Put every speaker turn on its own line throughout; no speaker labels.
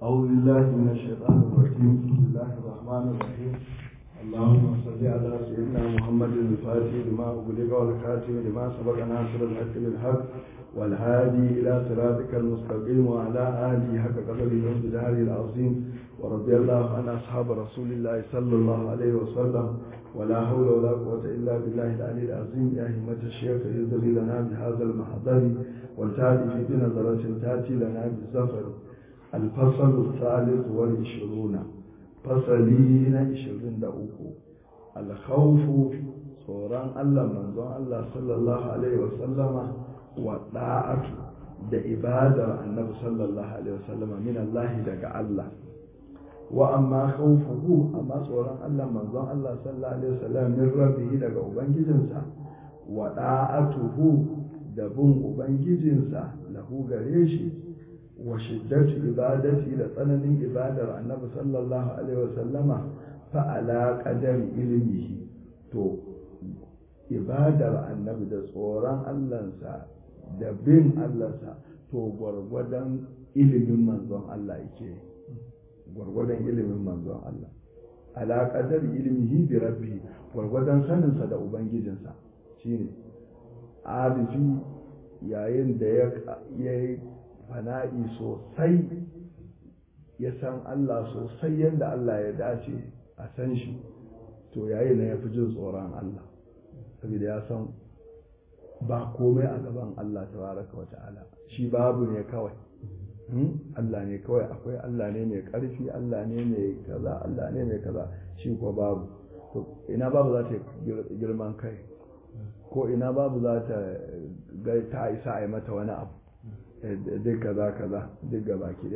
أعوذ بالله من الشيطان الرجيم بسم الله الرحمن الرحيم اللهم صل على سيدنا محمد الفاتح لما أغلق والكاتب لما سبق ناصر الحق بالحق والهادي إلى صراطك المستقيم وعلى آله حق قدره وامتداره العظيم ورضي الله عن أصحاب رسول الله صلى الله عليه وسلم ولا حول ولا قوة إلا بالله العلي العظيم يا همة الشيخ يزري لنا بهذا المحضر والتالي بنظرة تأتي لنا بالزفر الفصل الثالث والعشرون فصلين عشرين دقوق الخوف tsoron Allah manzon Allah sallallahu alaihi wasallama wa da'atu da ibadar annabi sallallahu alaihi wasallama min Allah daga Allah wa amma khawfuhu amma tsoron Allah manzon Allah sallallahu alaihi wasallam min rabbihi daga ubangijinsa wa da'atuhu da bin ubangijinsa lahu gare shi wa shiddatu ibadati da tsananin ibadar annabi sallallahu alaihi wasallama fa ala qadari ilmihi to ibadar annabi da tsoron Allahnsa da bin Allahnsa to gwargwadon ilimin manzon Allah yake gwargwadon ilimin manzon Allah ala qadari ilmihi bi rabbi gwargwadon saninsa da ubangijinsa shine arifi yayin da ya yi fana'i sosai ya san Allah sosai yadda Allah ya dace a san shi to yayin na ya fi jin tsoron Allah saboda ya san ba komai a gaban Allah tabaraka wa ta'ala shi babu ne kawai Allah ne kawai akwai Allah ne mai ƙarfi Allah ne mai kaza Allah ne mai kaza shi ko babu to ina babu za ta girman kai ko ina babu za ta ga ta isa a yi mata wani abu duk kaza kaza duk gaba ki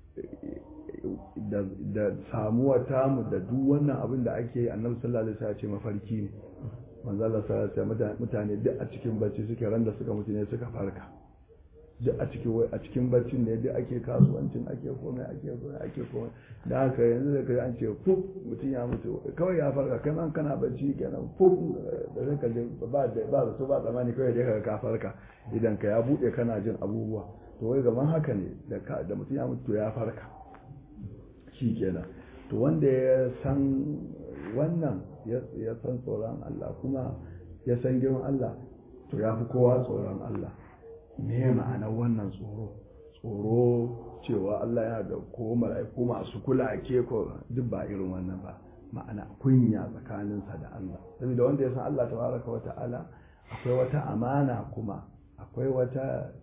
da samuwa tamu da duk wannan abin da ake yi annabi sallallahu alaihi wasallam ce mafarki ne manzo Allah sallallahu alaihi wasallam mutane duk a cikin bacci suke ran da suka mutu ne suka farka duk a cikin a cikin baccin ne duk ake kasuwancin ake komai ake komai ake komai da haka yanzu da kai an ce fuf mutum ya mutu kawai ya farka kai man kana bacci kenan fuf da zai kaje ba da ba da su ba tsamani kawai dai ka farka idan ka ya bude kana jin abubuwa to wai gaban haka ne da da mutum ya mutu ya farka shi kenan to wanda ya san wannan ya san tsoron Allah kuma ya san girman Allah to ya fi kowa tsoron Allah me ma'anar wannan tsoro tsoro cewa Allah yana da ko mala'iku masu kula ke ko duk ba irin wannan ba ma'ana kunya tsakaninsa da Allah saboda wanda ya san Allah tabaraka wa ta'ala akwai wata amana kuma akwai wata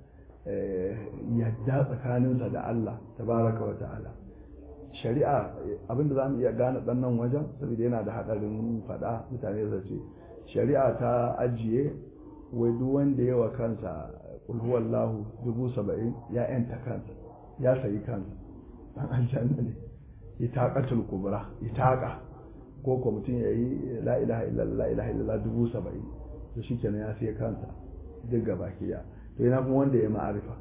yadda tsakaninsa da Allah tabaraka wa ta'ala shari'a abinda za mu iya gane ɗannan wajen saboda yana da haɗarin faɗa mutane da ce shari'a ta ajiye wai duk wanda yawa kansa ulhuwallahu dubu saba'in ya yanta kansa ya sayi kansa dan aljanna ne itaqatul kubra itaqa ko ko mutum ya yi la ilaha illallah la ilaha illallah dubu saba'in to shikenan ya sayi kansa duk gaba kiya to yana kuma wanda ya ma'arifa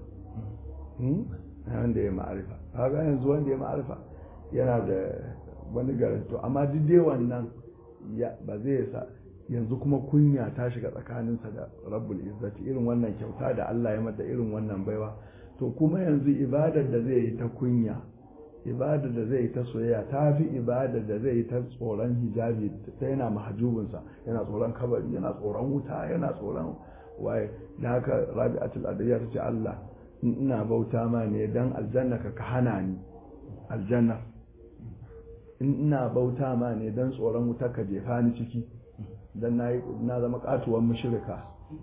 wanda ya ma'arifa kaga yanzu wanda ya ma'arifa yana da wani garanto amma duk dai wannan ba zai sa yanzu kuma kunya ta shiga tsakaninsa da rabbul izzati irin wannan kyauta da Allah ya mata irin wannan baiwa to kuma yanzu ibadar da zai yi ta kunya ibadar da zai yi ta soyayya ta fi ibadar da zai yi ta tsoron hijabi ta yana mahajubinsa yana tsoron kabari yana tsoron wuta yana tsoron waye da haka rabi'atul adiyya ta ce Allah ina bauta ma ne dan aljanna ka ka hana ni aljanna ina bauta ma ne dan tsoron wuta ka jefa ni ciki dan na zama katuwan mushrika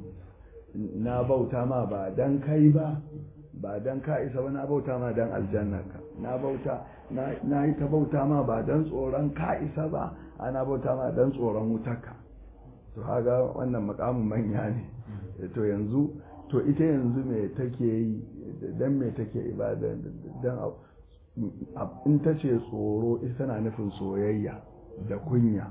na bauta ma ba dan kai ba ba dan ka isa ba na bauta ma dan aljannaka na bauta na yi ta bauta ma ba dan tsoron ka isa ba ana bauta ma dan tsoron wutarka to haga wannan makamin manya ne to yanzu to ita yanzu me take yi dan me take ibada dan in ta ce tsoro ita na nufin soyayya da kunya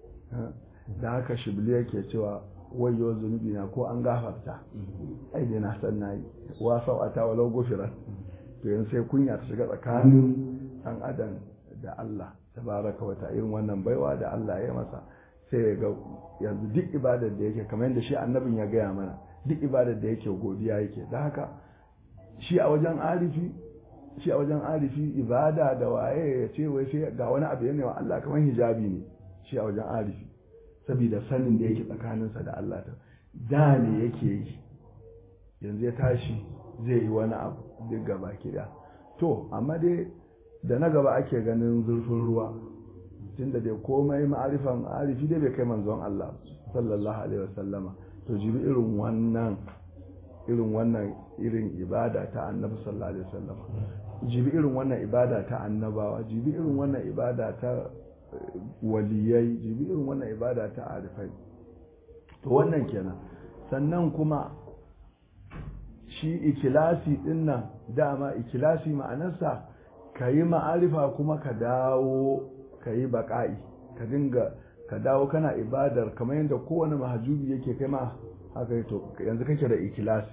da haka shibli yake cewa wayo zunubi na ko an gafarta ai dai na san nayi wa sau'ata walau gufiran to yanzu sai kunya ta shiga tsakanin dan adam da Allah tabaraka wa irin wannan baiwa da Allah ya masa sai ya ga yanzu duk ibadar da yake kamar yadda shi annabin ya gaya mana duk ibadar da yake godiya yake da haka shi a wajen arifi shi a wajen arifi ibada da waye ya ce wai sai ga wani abu yana wa Allah kamar hijabi ne shi a wajen arifi saboda sanin da yake tsakaninsa da Allah ta da ne yake yi yanzu ya tashi zai yi wani abu duk gaba da to amma dai da na gaba ake ganin zurfin ruwa tunda dai komai ma'arifan arifi dai bai kai manzon Allah sallallahu alaihi wasallama to jibi irin wannan irin wannan irin ibada ta annabi sallallahu alaihi wasallama jibi irin wannan ibada ta annabawa jibi irin wannan ibada ta waliyai jibi irin wannan ibada ta arifai to wannan kenan sannan kuma shi ikilasi din nan dama ikilasi ma'anarsa ka yi ma'arifa kuma ka dawo ka yi baƙa'i ka dinga ka dawo kana ibadar kamar yadda kowane mahajubi yake kai ma haka to yanzu kake da ikilasi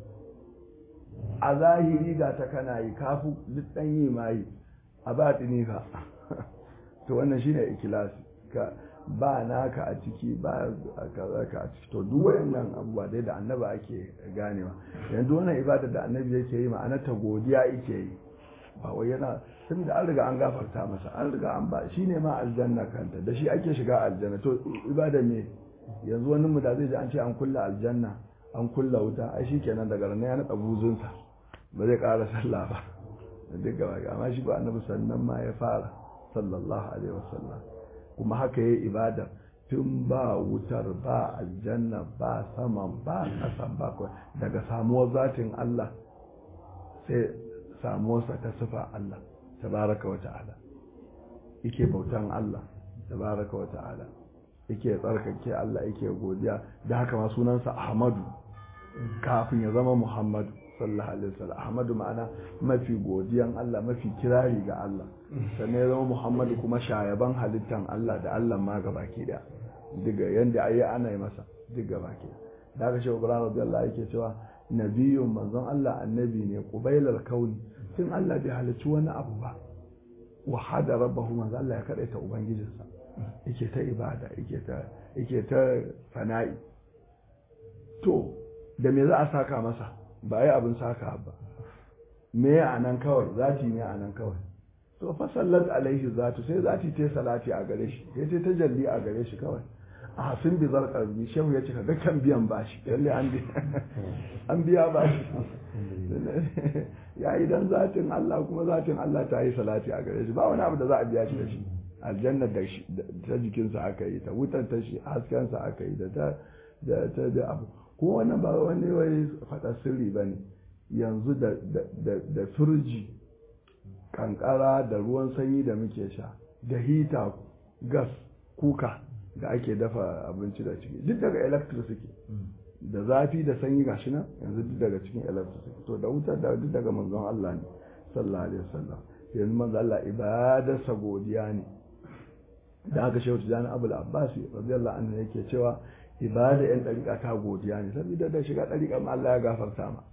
a zahiri ga ta kana yi kafu duk ɗan yi ma yi a baɗini ka to wannan shine ikilasi ka ba naka a ciki ba kaza ka a ciki to duk wayannan abubuwa dai da annaba ake ganewa yanzu wannan ibada da annabi yake yi ma'ana ta godiya yake yi ba wai yana saboda an riga an gafarta masa an riga an ba shine ma aljanna kanta da shi ake shiga aljanna to ibada me yanzu wani mu da zai ji an ce an kulla aljanna an kulla wuta ai shikenan daga ranar ya naɗa buzunsa ba zai ƙara sallah ba duk gaba amma shi ba annabi sannan ma ya fara sallallahu alaihi wasallam kuma haka yayi ibada tun ba wutar ba aljanna ba saman ba ƙasan ba daga samuwar zatin Allah sai samuwarsa ta sifa Allah tabaraka wa ta'ala yake bautan Allah tabaraka wa ta'ala yake tsarkake Allah yake godiya da haka ma sunansa Ahmadu kafin ya zama Muhammadu sallallahu alaihi wasallam Ahmadu ma'ana mafi godiyan Allah mafi kirari ga Allah sannan ya zama Muhammadu kuma shayaban halittan Allah da Allah ma gabaki da diga yanda ayi ana yi masa duk gabaki da haka shehu Ibrahim radiyallahu yake cewa nabiyyun manzon Allah annabi ne qubailar kauni tun Allah bai halicci wani abu ba wa hada rabbahu manzon Allah ya kadaita ubangijinsa yake ta ibada yake ta yake ta fana'i to da me za a saka masa ba yi abin saka ba me a nan kawai zati ne a nan kawai to fa sallat alaihi zatu sai zati ta salati a gare shi sai ta tajalli a gare shi kawai a hasin bi zarkar bi shehu ya ce kaga kan biyan bashi lalle an biya an biya bashi ya yi dan zatin Allah kuma zatin Allah ta yi salati a gare shi ba wani abu da za a biya shi da shi aljannar da ta jikinsa aka yi ta wutar ta shi haskensa aka yi da ta da ta da abu kuma wannan ba wani wai faɗa sirri ba ne yanzu da firji kankara da ruwan sanyi da muke sha da hita gas kuka da ake dafa abinci da ciki duk daga electric suke da zafi da sanyi gashi nan yanzu duk daga cikin electric suke to da wutar da duk daga manzon Allah ne sallallahu alaihi wasallam yanzu manzon Allah ibadarsa godiya ne da aka shehu tijani abul abbasi radiyallahu anhu yake cewa ibada yan dariƙa ta godiya ne saboda da shiga dariƙa ma Allah ya gafarta ma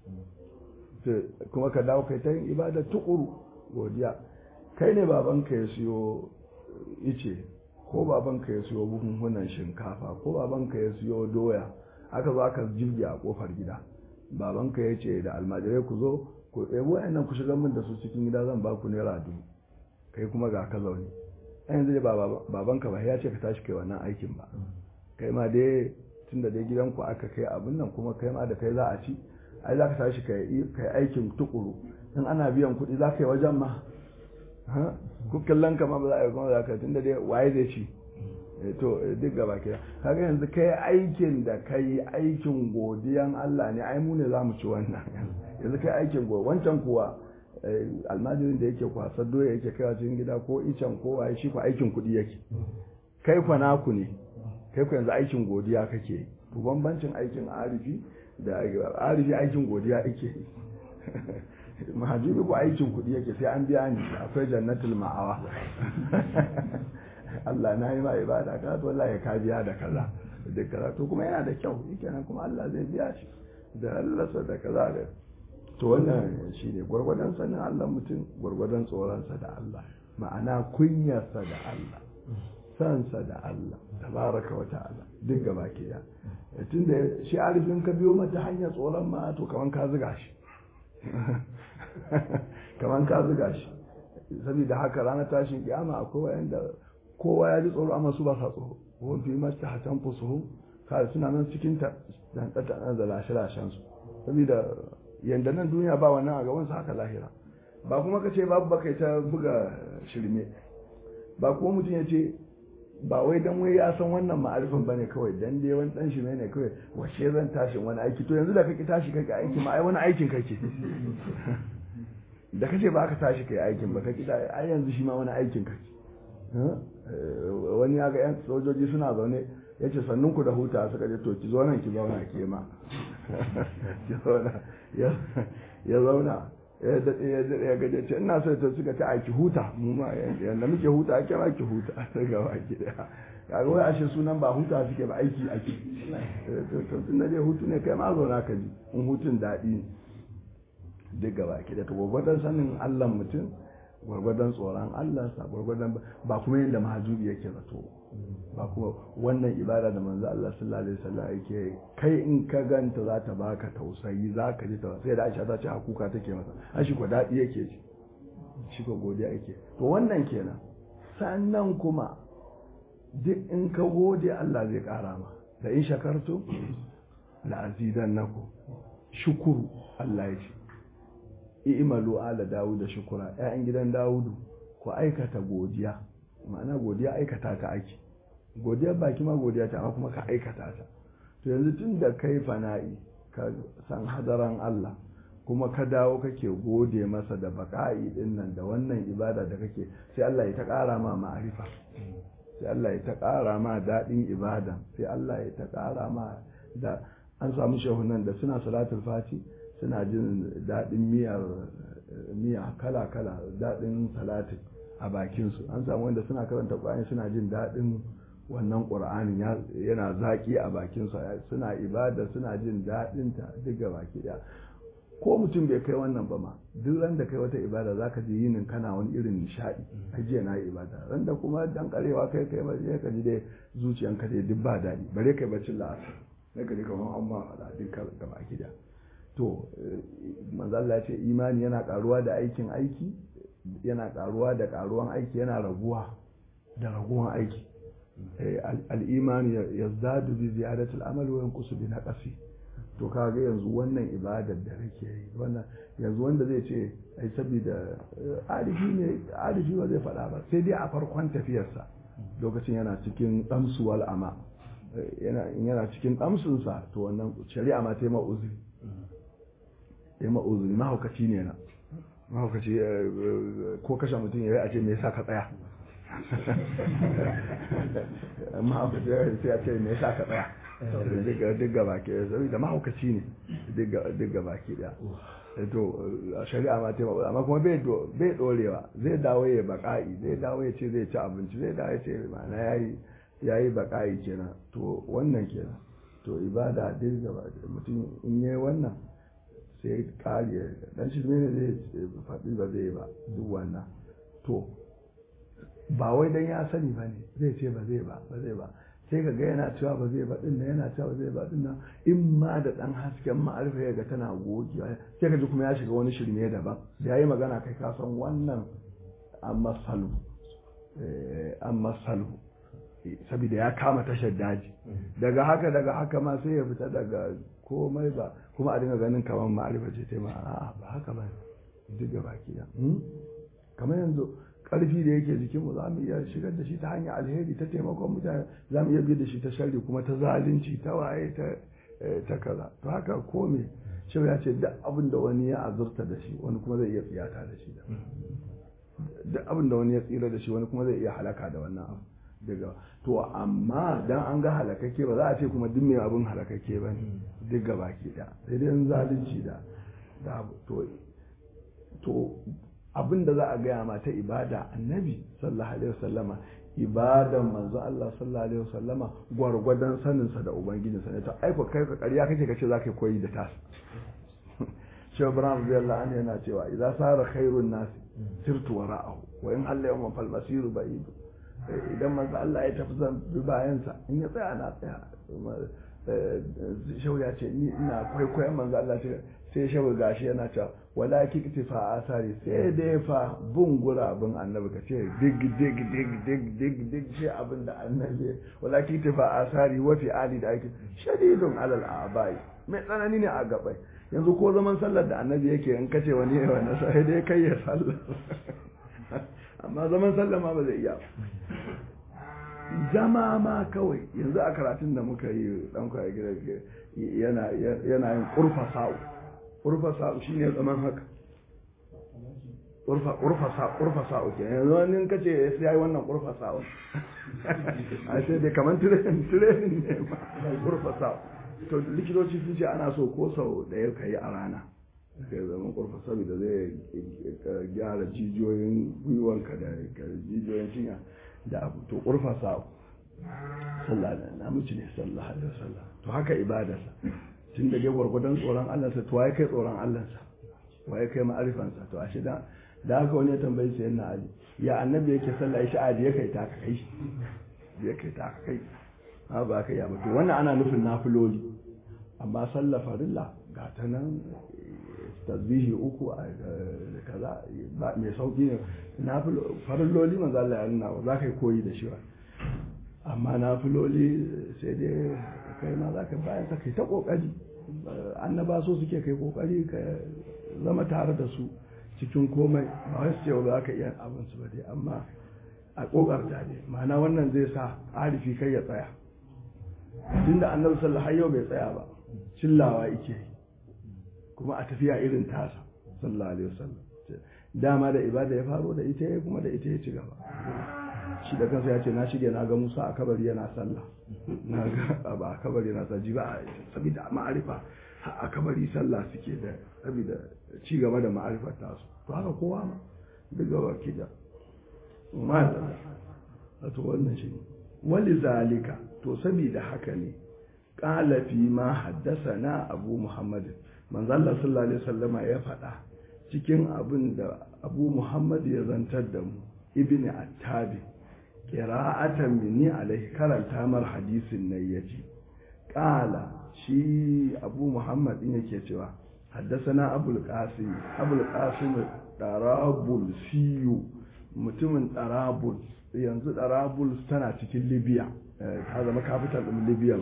kuma ka dawo kai ta yin ibada tukuru godiya kai ne babanka ya siyo ice ko babanka ya siyo buhunhunan shinkafa ko babanka ya siyo doya aka zo aka jirgi a kofar gida babanka ya ce da almajirai ku zo ku ɗebo nan ku shiga min da su cikin gida zan ba ku naira dubu kai kuma ga ka zaune a yanzu dai babanka ba ya ce ka tashi kai wannan aikin ba kai ma dai tunda dai gidanku aka kai abin nan kuma kai ma da kai za a ci ai za ka tashi kai aikin tukuru in ana biyan kuɗi za ka yi wajen ma ku kallon kama ba za a yi kuma za ka tunda dai waye zai ci to duk gaba kira kaga yanzu kai aikin da kai aikin godiyan Allah ne ai mu ne za mu ci wannan yanzu kai aikin go wancan kuwa almajirin da yake kwasar doya yake kai cikin gida ko icen ko waye shi ku aikin kuɗi yake kai kwa naku ne kai ku yanzu aikin godiya kake to bambancin aikin arifi da arifi aikin godiya yake mahajibi ko aikin kuɗi yake sai an biya ni akwai jannatul ma'awa Allah na yi ma ibada ka to wallahi ka biya da kaza da kaza to kuma yana da kyau kenan kuma Allah zai biya shi da Allah da kaza da to wannan shine gwargwadon sanin Allah mutum gwargwadon tsoronsa da Allah ma'ana kunyarsa da Allah sansa da Allah tabaraka wa ta'ala duk gaba ke da tunda shi arifin ka biyo mata hanyar tsoron ma to kaman ka zuga shi kamar ka zuga shi saboda haka ranar tashin kiyama akwai wayanda kowa ya ji tsoro amma su ba sa tsoro wani fi masta hatan fusuhu kawai suna nan cikin ta dan tsata da lashe-lashen su saboda yanda nan duniya ba wannan a gaban su haka lahira ba kuma ka ce babu baka ta buga shirme ba kuma mutum ya ce ba wai dan wai ya san wannan ma'arifin bane kawai dan dai wani dan shi ne kawai washe zan tashi wani aiki to yanzu da kake tashi kake aiki ma ai wani aikin kake da kace ba ka tashi kai aikin ba kake ai yanzu shi ma wani aikin kake wani ya ga yan sojoji suna zaune ya ce sannun ku da huta suka ce to ki zo nan ki zauna ke ma ki zauna ya zauna ya daɗe ya daɗe ya gaje ce ina so ta suka ta aiki huta mu ma yanda muke huta ake ma ki huta ta gaba ki daya kaga wai ashe sunan ba huta suke ba aiki ake to tun da dai hutu ne kai ma zauna ka ji in hutun daɗi duk gaba ki da to gwagwadon sanin Allah mutum gwargwadon tsoron Allah sa gwargwadon ba kuma yadda mahajubi yake zato ba kuma wannan ibada da manzo Allah sallallahu alaihi wasallam yake kai in ka ganta za ta baka tausayi za ka ji tausayi sai da Aisha ta ce hakuka take masa an shi ko dadi yake ji shi ko godiya yake to wannan kenan sannan kuma duk in ka gode Allah zai kara ma da in shakartu la azidannakum shukuru Allah ya ce i'malu ala dawuda shukura ƴaƴan gidan dawudu ku aikata godiya ma'ana godiya aikata ta ake godiya baki ma godiya ta amma kuma ka aikata ta to yanzu tun da kai fana'i ka san hadaran Allah kuma ka dawo kake gode masa da baka'i din nan da wannan ibada da kake sai Allah ya ta ƙara ma ma'arifa sai Allah ya ta ƙara ma daɗin ibada sai Allah ya ta ƙara ma da an samu shahunan da suna salatul fati suna jin daɗin miyar miya kala-kala daɗin salatin a bakinsu an samu wanda suna karanta ƙwayar suna jin daɗin wannan ƙur'anin yana zaƙi a bakinsu suna ibada suna jin daɗinta duk ga baki ɗaya ko mutum bai kai wannan ba ma duk ran da kai wata ibada za ka ji yinin kana wani irin nishaɗi ajiya na yi ibada ran da kuma dan karewa kai kai ba ka ji dai zuciyanka dai duk ba daɗi bare kai bacin la'asar na gari kamar an ma faɗa duk ga baki ɗaya to manzala ya ce imani yana karuwa da aikin aiki yana karuwa da karuwan aiki yana raguwa da raguwan aiki al'imani ya zadu bi ziyadatul amal wa yanqusu bi naqsi to kaga yanzu wannan ibadar da kake yi wannan yanzu wanda zai ce ai saboda arifi ne arifi ba zai faɗa ba sai dai a farkon tafiyarsa lokacin yana cikin damsuwal ama yana yana cikin damsunsa to wannan shari'a ma ta yi ma'uzuri ya ma'uzuri mahaukaci ne na mahaukaci ko kashe mutum ya yi a ce me yasa ka tsaya mahaukaci sai a ce me yasa ka tsaya duk gaba ke da mahaukaci ne duk gaba ke da to shari'a ma ta amma kuma bai dorewa zai dawo ya baka'i zai dawo ya ce zai ci abinci zai dawo ya ce ma'ana yayi yayi baka'i kenan to wannan kenan to ibada duk gaba mutum in yayi wannan sai kare dan shi ne zai faɗi ba zai ba duk wannan to ba wai dan ya sani ba ne zai ce ba zai ba ba zai ba sai ka ga yana cewa ba zai ba din nan yana cewa ba zai ba din nan in ma da dan hasken ma'arifa ya ga tana gogewa sai ka ji kuma ya shiga wani shirme daban da yayi magana kai ka san wannan amma salu amma salu saboda ya kama tashar daji daga haka daga haka ma sai ya fita daga komai ba kuma a dinga ganin kamar ma'arifa ce ta ma a ba haka ba duk da baki da kamar yanzu karfi da yake jikin mu za mu iya shigar da shi ta hanyar alheri ta taimakon mutane za mu iya bi da shi ta sharri kuma ta zalunci ta waye ta ta kaza to haka kome shi ya ce duk abin da wani ya azurta da shi wani kuma zai iya tsiyata da shi duk abin da wani ya tsira da shi wani kuma zai iya halaka da wannan abu daga to amma dan an ga halakakke ba za a ce kuma duk mai abin halakakke ba ne duk gaba ke da sai dai zalunci da da to to abin da za a gaya ma ta ibada annabi sallallahu alaihi wasallama ibadan manzo Allah sallallahu alaihi wasallama gwargwadon saninsa da ubangijinsa ne to ai ko kai ka ƙarya kake kace za ka koyi da tas shi Ibrahim radiyallahu anhu yana cewa idza sara khairun nas sirtu wara'ahu wa in halla yawman fal masiru ba'id idan manzo Allah ya tafi zan bi bayansa in ya tsaya na tsaya shau ya ce ni ina kwaikwayon manzo Allah sai shabu gashi yana cewa wala kikti fa asari sai dai fa bin gurabin annabi ka ce dig dig dig dig dig dig shi abin da annabi wala kikti fa asari wa fi ali da ake shadidun alal abai mai tsanani ne a gabai yanzu ko zaman sallar da annabi yake in kace wani yayi wannan sai dai kai ya sallar amma zaman sallar ma ba zai iya zama ma kawai yanzu a karatun da muka yi dan kwaya gida yana yana yin kurfa sa'u kurfa sa'u shine zaman haka kurfa kurfa sa'u kurfa sa'u ke yanzu wani kace sai yayi wannan kurfa sa'u a sai dai kaman training training ne ma kurfa sa'u to likitoci sun ce ana so ko sau ɗaya ka yi a rana ka zama kurfa saboda zai gyara jijiyoyin gwiwanka da jijiyoyin cinya da abu to kurfa sa'u sallah da namiji ne sallah alaihi wasallam to haka ibadarsa tun da dai gwargwadon tsoron Allahnsa to waye kai tsoron Allahnsa waye kai ma'arifansa to ashe da da haka wani ya tambayi sai na Ali ya annabi yake sallah shi adi ya kai ta kai ya kai ta kai ha ba ka ya ba to wannan ana nufin nafiloli amma sallah farilla ga ta nan tasbihi uku a kaza mai sauki ne nafilo farilloli manzo Allah ya nuna za ka yi koyi da shi ba amma nafiloli sai dai kai ma za ka bayan sa kai ta kokari annaba so suke kai kokari ka zama tare da su cikin komai ba wai su ce ba ka iya abin su ba dai amma a kokarta ne ma'ana wannan zai sa arifi kai ya tsaya tunda annabi sallallahu alaihi wasallam bai tsaya ba cillawa yake kuma a tafiya irin tasa sallallahu alaihi wasallam dama da ibada ya faro da ita kuma da ita ya ci gaba shi da kansa ya ce na shige na ga Musa a kabari yana sallah na ga ba a kabari yana sallah ba saboda ma'arifa a kabari sallah suke da saboda ci gaba da ma'arifar tasu to haka kowa ma duk gaba ki da ma da to wannan shi wali zalika to saboda haka ne qala fi ma haddathana abu muhammad manzo Allah sallallahu alaihi wasallama ya faɗa cikin abin da abu muhammad ya zantar da mu ibn attabi qira'atan minni alaihi karanta mar hadisin nan yace qala shi abu muhammad din yake cewa haddasana abul qasim abul qasim darabul siyu mutumin darabul yanzu darabul tana cikin libya ta zama capital din libya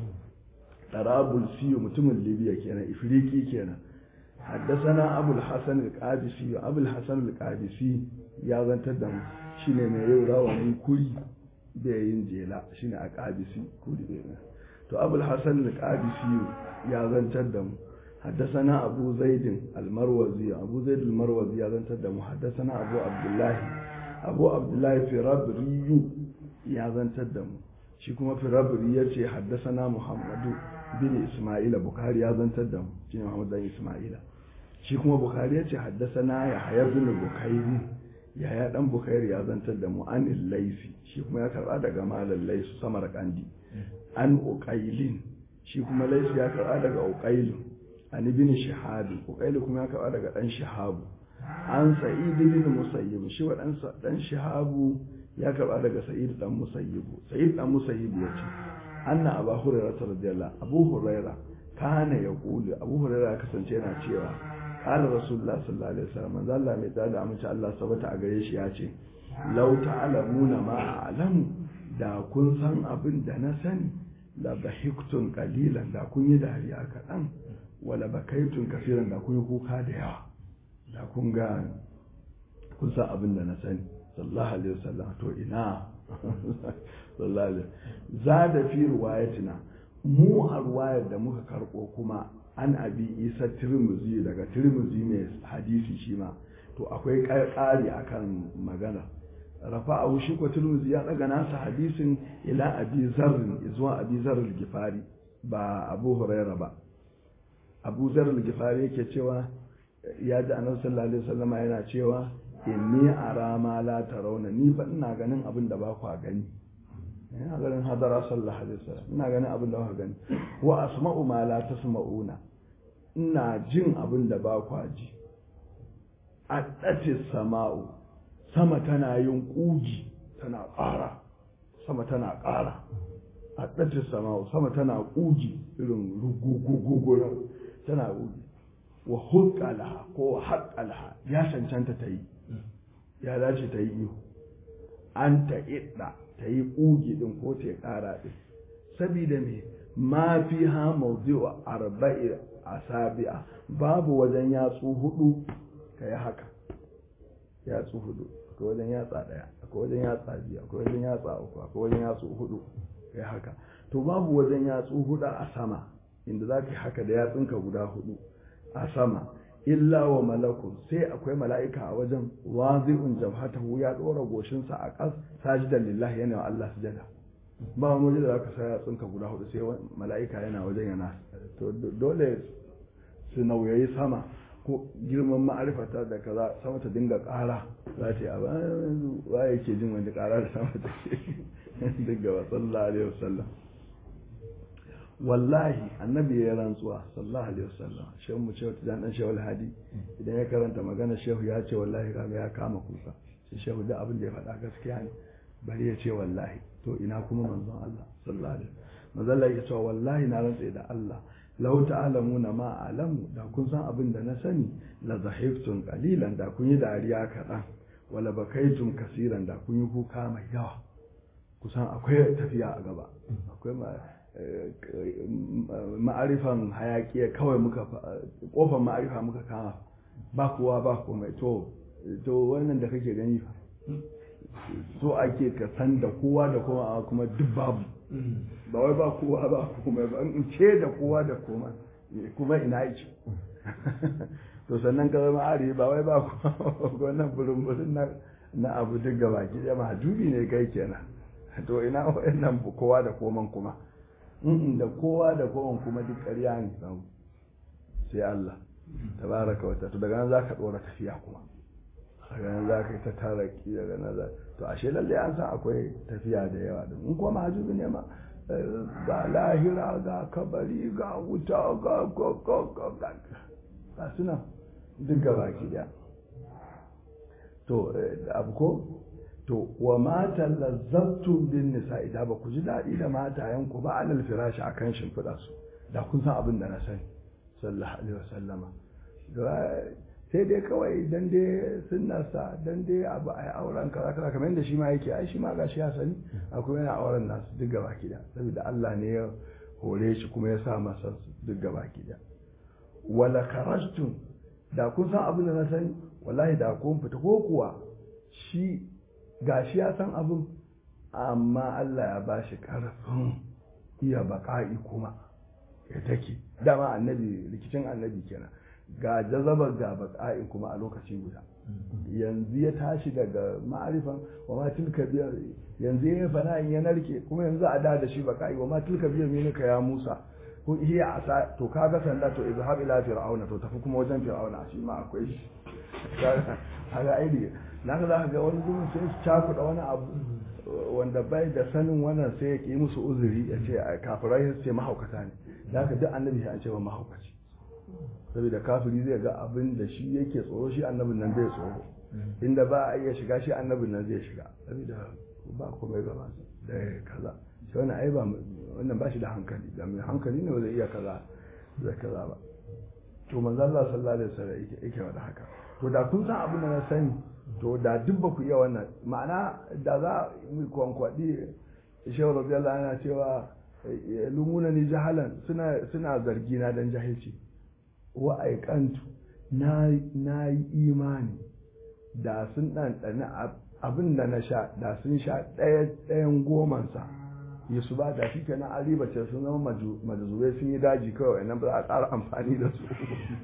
darabul siyu mutumin libya kenan ifriki kenan haddasana abul hasan al-qadisi abul hasan al-qadisi ya zantar da mu shine mai yau rawani kuri da yin jela shine a qadisi kuri da to abul hasan al-qadisi ya zantar da mu حدثنا أبو زيد المروزي أبو زيد المروزي هذا تدم حدثنا أبو عبد الله أبو عبد الله في ربري هذا تدم شكما في ربري يتي حدثنا محمد بن إسماعيل بخاري هذا تدم شكما محمد بن إسماعيل شكما بخاري يتي حدثنا يحيى بن بخير يحيى بن بخير هذا تدم عن الليثي شكما يكرر daga malam laisu samar kandi an uqailin shi kuma laisu ya karɓa daga uqailin an ibn shihab uqayl kuma ya kawo daga dan shihab an sa'id ibn musayyib shi wa dan dan shihab ya karba daga sa'id dan musayyib sa'id dan musayyib yace anna abu hurairah radiyallahu abu hurairah kana yaqulu abu hurairah kasance yana cewa qala rasulullah sallallahu alaihi wasallam manzo Allah mai tsada amince Allah sabata a gare shi yace law ta'lamuna ma a'lamu da kun san abin da na sani la bahiktun qalilan da kun yi dariya kaɗan wala bakaitun kafiran da kun yi kuka da yawa da kun ga kun san abin da na sani sallallahu alaihi wasallam to ina sallallahu alaihi za da fi riwayatina mu a ruwayar da muka karɓo kuma an abi isa tirmizi daga tirmizi mai hadisi shi ma to akwai ƙari akan magana rafa a shi ko tirmizi ya daga nasa hadisin ila abi zarrin zuwa abi zarrin gifari ba abu huraira ba abu zarrin gifari yake cewa ya ji annabi sallallahu alaihi wasallam yana cewa inni ara ma la tarawna ni fa ina ganin abin da ba ku gani ina ganin hadara sallallahu alaihi wasallam ina ganin abin da ba ku gani wa asma'u ma la tasma'una ina jin abin da ba ku ji a sama'u sama tana yin ƙugi tana ƙara sama tana ƙara a ɗace sama sama tana ƙugi irin rugugugugunan tana ƙugi wa huqqalaha ko haqqalaha ya cancanta ta yi ya dace ta yi ihu an ta idda ta yi ƙugi din ko ta ƙara din sabida me ma fi ha mawdi'u arba'i asabi'a babu wajen yatsu hudu ka yi haka yatsu hudu akwai wajen yatsa daya akwai wajen yatsa biyu akwai wajen yatsa uku akwai wajen yatsu hudu ka yi haka to babu wajen yatsu hudu a sama inda za ka yi haka da yatsunka guda hudu a sama illa wa malakun sai akwai mala'ika a wajen wazi'un jabhatahu ya dora goshinsa a ƙas sajidan lillahi yana wa Allah sujada ba wani waje da za ka sa yatsunka guda hudu sai mala'ika yana wajen yana to dole su nauyayi sama ko girman ma'arifata da kaza sama ta dinga ƙara za ta yi a bayan wa yake jin wani ƙara da sama ta ke dinga wa sallallahu alaihi wasallam wallahi annabi ya rantsuwa sallallahu alaihi wasallam shehu mu ce wata dan shehu hadi idan ya karanta magana shehu ya ce wallahi kaga ya kama kuka sai shehu da abin da ya faɗa gaskiya ne bari ya ce wallahi to ina kuma manzon Allah sallallahu alaihi wasallam manzon ya ce wallahi na rantsa da Allah lau ta'lamuna ma alamu da kun san abin da na sani la zahiftum qalilan da kun yi dariya kaɗan wala bakaitum kasiran da kun yi kuka mai yawa kusan akwai tafiya a gaba akwai ma'arifan hayaki kawai muka kofar ma'arifa muka kama ba kowa ba komai to to wannan da kake gani fa so ake ka san da kowa da kowa kuma duk babu ba wai ba kowa ba komai ba in ce da kowa da komai kuma ina yake to sannan ka zama ari ba wai ba kowa wannan burin na na abu duk gaba ki da mahajubi ne kai kenan to ina wannan kowa da koman kuma da kowa da kowan kuma duk ƙarya ne sai Allah tabaraka wa to daga nan zaka dora tafiya kuma daga nan zaka yi ta taraki daga nan za to ashe lalle an san akwai tafiya da yawa da in kuma mahajubi ne ma ga lahira ga kabari ga wuta ga ga ga ga suna duk gaba ki daya to abu ko to wa mata lazzattum bin nisa idan ba ku ji daɗi da matayen ku ba alal firashi akan shimfiɗa su da kun san abin da na sani sallallahu alaihi wasallama sai dai kawai dan dai sunnarsa dan dai abu ai auren kaza kaza kamar yadda shi ma yake ai shi ma gashi ya sani akwai yana auren nasu duk gaba ki da saboda Allah ne ya hore shi kuma ya sa masa duk gaba ki da wala karajtum da kun san abin da na sani wallahi da kun fita ko kuwa shi gashi ya san abin amma Allah ya ba shi ƙarfin iya baƙa'i kuma ya take dama annabi rikicin annabi kenan ga jazabar ga baƙa'i kuma a lokaci guda yanzu ya tashi daga ma'arifan wa ma tilka biyar yanzu ya fana in ya narke kuma yanzu a da da shi baƙa'i wa ma tilka biyar minika ya musa ko hiya asa to kaga sanda to izhab ila fir'auna to tafi kuma wajen fir'auna shi ma akwai shi kaga aidi na ga za ga wani gurin sai su cakuɗa wani abu wanda bai da sanin wannan sai ya ƙi musu uzuri ya ce a kafirai su ce mahaukata ne da haka duk annabi ya ce wa mahaukaci saboda kafiri zai ga abin da shi yake tsoro shi annabin nan zai tsoro inda ba a iya shiga shi annabin nan zai shiga saboda ba komai gaba da kaza shi wannan ai ba wannan ba shi da hankali da mai hankali ne ba zai iya kaza da kaza ba to manzo Allah sallallahu alaihi wasallam yake yake wada haka to da kun san abin da na sani to da duk ba ku iya wannan ma'ana da za mu kwankwaɗi shehu rabiyallah yana cewa lumuna ni jahalan suna suna zargi na dan jahilci wa aikantu na na yi imani da sun ɗanɗani abin da na sha da sun sha ɗaya ɗayan gomansa yesu ba da shi kenan ariba ce sun zama majazubai sun yi daji kawai nan ba za a ƙara amfani da su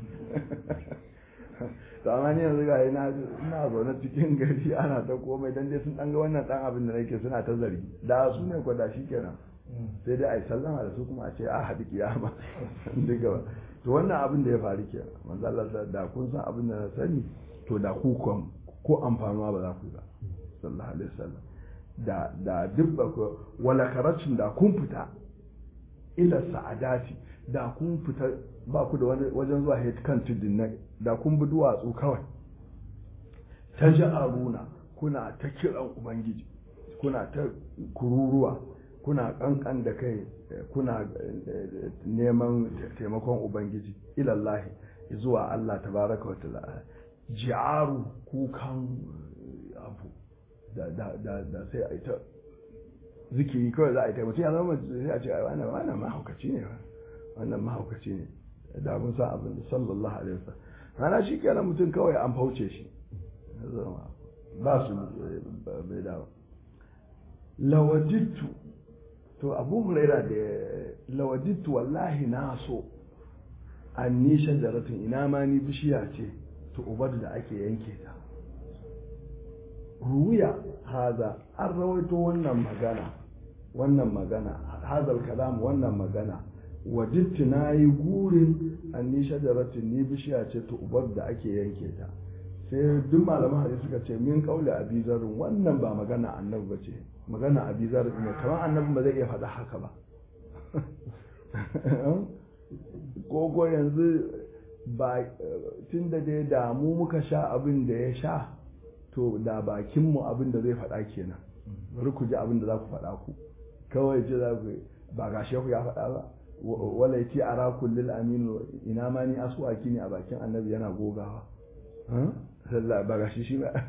to amma ni yanzu ga ina ina zaune cikin gari ana ta komai dan dai sun dan ga wannan dan abin da nake suna ta zargi da su ne ko da shi kenan sai dai ai sallama da su kuma a ce a haɗi kiyama duk gaba to wannan abin da ya faru kenan manzo Allah da kun san abin da na sani to da ku ko amfanuwa ba za ku ba sallallahu alaihi wasallam da da duk ba ku wala karacin da kun fita ila sa'adati da kun fita ba ku da wani wajen zuwa kan tudun nan da kun bi duwatsu kawai ta aruna kuna ta kiran ubangiji kuna ta kururuwa kuna kankan da kai kuna neman taimakon ubangiji ilallahi zuwa Allah tabaraka wa ta'ala ji'aru kukan abu da da da da sai a ita zikiri kawai za a yi ta mutum ya zama sai a ce ai wannan wannan mahaukaci ne wannan mahaukaci ne da mun san abin da sallallahu alaihi wasallam rana shi kenan mutum kawai an fauce shi ba su bai dawo lawajittu to abu huraira da lawajittu wallahi na so an ni shajaratun ina ma ni bishiya ce to ubadu da ake yanke ta ruya haza an rawaito wannan magana wannan magana hazal kalam wannan magana wajittu na yi gurin an ni shajaratun ni bishiya ce to ubadu da ake yanke ta sai duk malaman hadisi suka ce min kauli abizarin wannan ba magana annabi ba ce magana abizarin ne kamar annabi ba zai iya faɗa haka ba ko yanzu ba tun da dai da mu muka sha abin da ya sha to da bakinmu abin da zai faɗa kenan bari ku ji abin da za ku faɗa ku kawai ce za ku ba ga shehu ya faɗa ba wala ya ce a rakun lil aminu ina ma ni asuwaki ne a bakin annabi yana gogawa sallah ba ga shi shi ba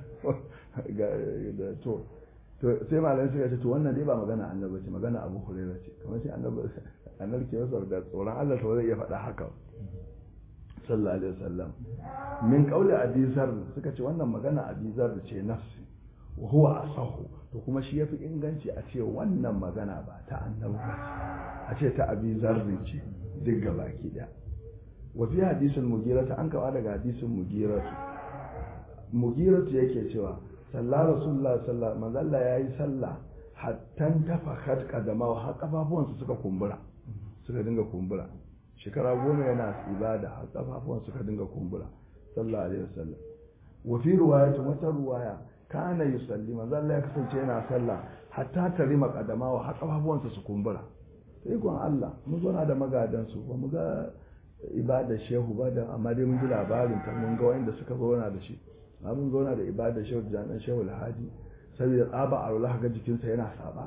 to to sai malamai suka ce to wannan dai ba magana annabi ce magana abu hurairah ce kamar sai annabi annabi ke masa da tsoron Allah to zai iya faɗa haka sallallahu alaihi wasallam min qauli abi zar suka ce wannan magana abi zar ce nafsi wa huwa asahu to kuma shi yafi inganci a ce wannan magana ba ta annabi ba a ce ta abi zar ce duk gabaki daya wa fi hadisin mugirata an kawo daga hadisin mugiratu mugiratu yake cewa sallah rasulullah sallah manzalla ya yi sallah hattan tafakat kadama har kafafuwansu suka kumbura suka dinga kumbura shekara goma yana ibada har kafafuwan suka dinga kumbura sallallahu alaihi wasallam wa fi riwayatin wata ruwaya kana yusalli manzalla ya kasance yana sallah hatta tarima kadama har kafafuwansa su kumbura sai kun Allah mun zo da magadan su ba mu ga ibadar shehu ba da amma dai mun ji labarin ta mun ga wanda suka zauna da shi amma mun zauna da ibadar shehu da dan shehu alhaji saboda tsaba alwala ga jikinsa yana saba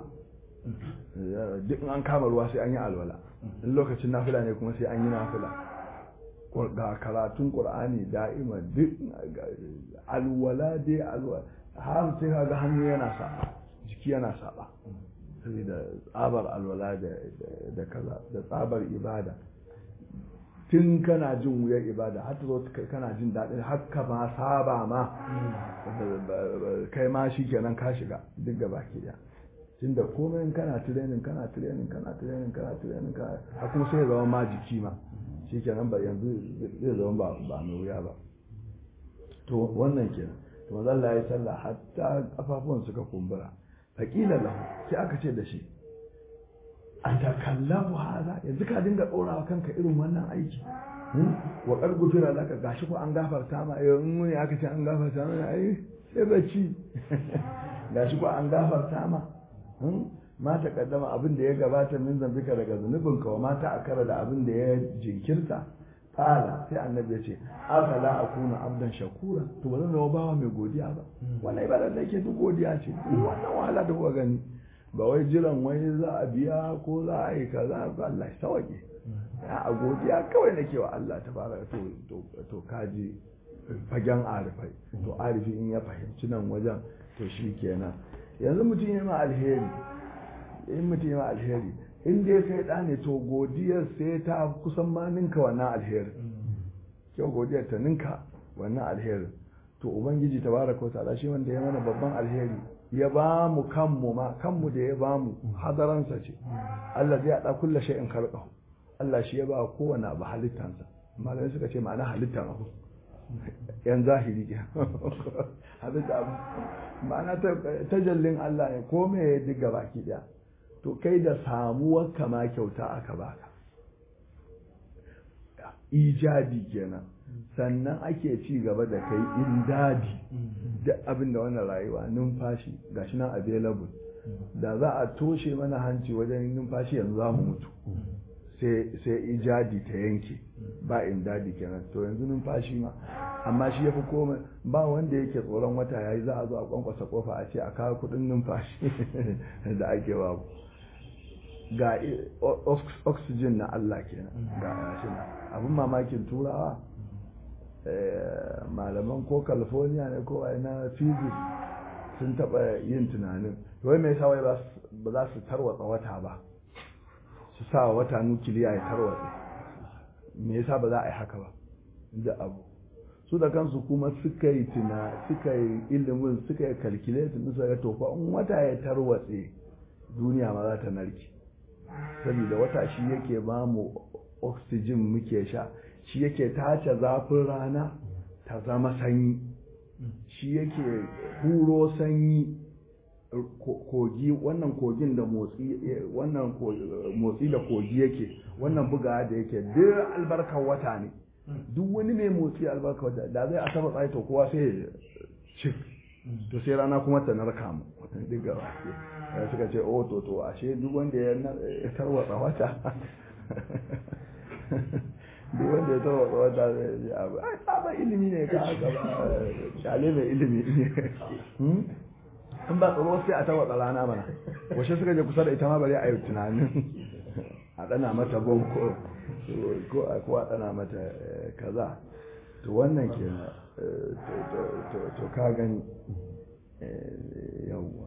duk an kama ruwa sai an yi alwala in lokacin nafila ne kuma sai an yi nafila ga karatun qur'ani da'ima duk alwala dai alwala har sai ga hannu yana saba jiki yana saba saboda tsabar alwala da kaza da tsabar ibada tun kana jin wuyar ibada har ta zo kana jin daɗin har ka ma saba ma kai ma shi kenan ka shiga duk gaba ke da tun da komai kana tirenin kana tirenin kana tirenin kana tirenin kana har kuma sai ya zama ma jiki ma shi kenan ba yanzu zai zama ba ba mai wuya ba to wannan kenan to manzo Allah ya sallah hatta kafafuwan suka kumbura faqila lahu sai aka ce da shi a takallafu haza yanzu ka dinga ɗorawa kanka irin wannan aiki wa ƙargu fira laka gashi ko an gafarta ma yau in muni aka ce an gafarta ma ai sai bacci gashi ko an gafarta ma ma ta kaddama abin da ya gabata min zambika daga zunubin ka wa mata akara da abin da ya jinkirta qala sai annabi ya ce afala akuna abdan shakura to ba zan zama bawa mai godiya ba wannan ibada da yake duk godiya ce wannan wahala da kuka gani ba wai jiran wai za a biya ko za a yi kaza ba Allah ya sauke a godiya kawai nake wa Allah ta fara to to kaji fagen arifai to arifi in ya fahimci nan wajen to shi kenan yanzu mutum ya ma alheri in mutum ya ma alheri in dai kai da ne to godiyar sai ta kusan ma ninka wannan alheri kyau godiyar ta ninka wannan alheri to ubangiji tabaraka wa ta'ala shi wanda ya mana babban alheri ya ba mu kanmu ma kanmu da ya ba mu hadaransa ce Allah zai haɗa kulla shay'in khalqahu Allah shi ya ba kowane abu halittansa malamai suka ce ma'ana halittan abu yan zahiri ke halitta abu ma'ana tajallin Allah ne ko me ya diga baki daya to kai da samuwar kama kyauta aka baka ijabi kenan sannan ake ci gaba da kai indadi duk abin da wannan rayuwa numfashi gashi nan available da za a toshe mana hanci wajen numfashi yanzu za mu mutu sai ijadi ta yanke ba indadi kenan to yanzu numfashi ma amma shi ya fi komai ba wanda yake tsoron wata yayi za a zo a kwankwasa kofa a ce a kawo kudin numfashi da ake babu ga oxygen na Allah kenan ga shi abin mamakin turawa malaman ko california ne ko na physics sun taɓa yin tunanin wai mai sa wai ba za su tarwatsa wata ba su sa wata nukiliya ya tarwatsa me yasa ba za a yi haka ba da abu su da kansu kuma suka yi tuna suka yi ilimin suka yi calculate suka ga tofa in wata ya tarwatse duniya ma za ta narke saboda wata shi yake ba mu oxygen muke sha shi yake tace zafin rana ta zama sanyi shi yake huro sanyi kogi wannan kogin da motsi wannan motsi da kogi yake wannan buga da yake duk albarkar wata ne duk wani mai motsi albarkar wata da zai asaba tsaye to kowa sai cik to sai rana kuma ta narka mu duk gaba suka ce oh to to ashe duk wanda ya tarwatsa wata duk wanda ya tarwatsa wata zai abu ai sabon ilimi ne ka haka ba shale mai ilimi ne in ba tsaro sai a tarwatsa rana mana washe suka je kusa da ita ma bari a yi tunanin a dana mata bom ko ko a dana mata kaza to wannan ke to ka gani yawwa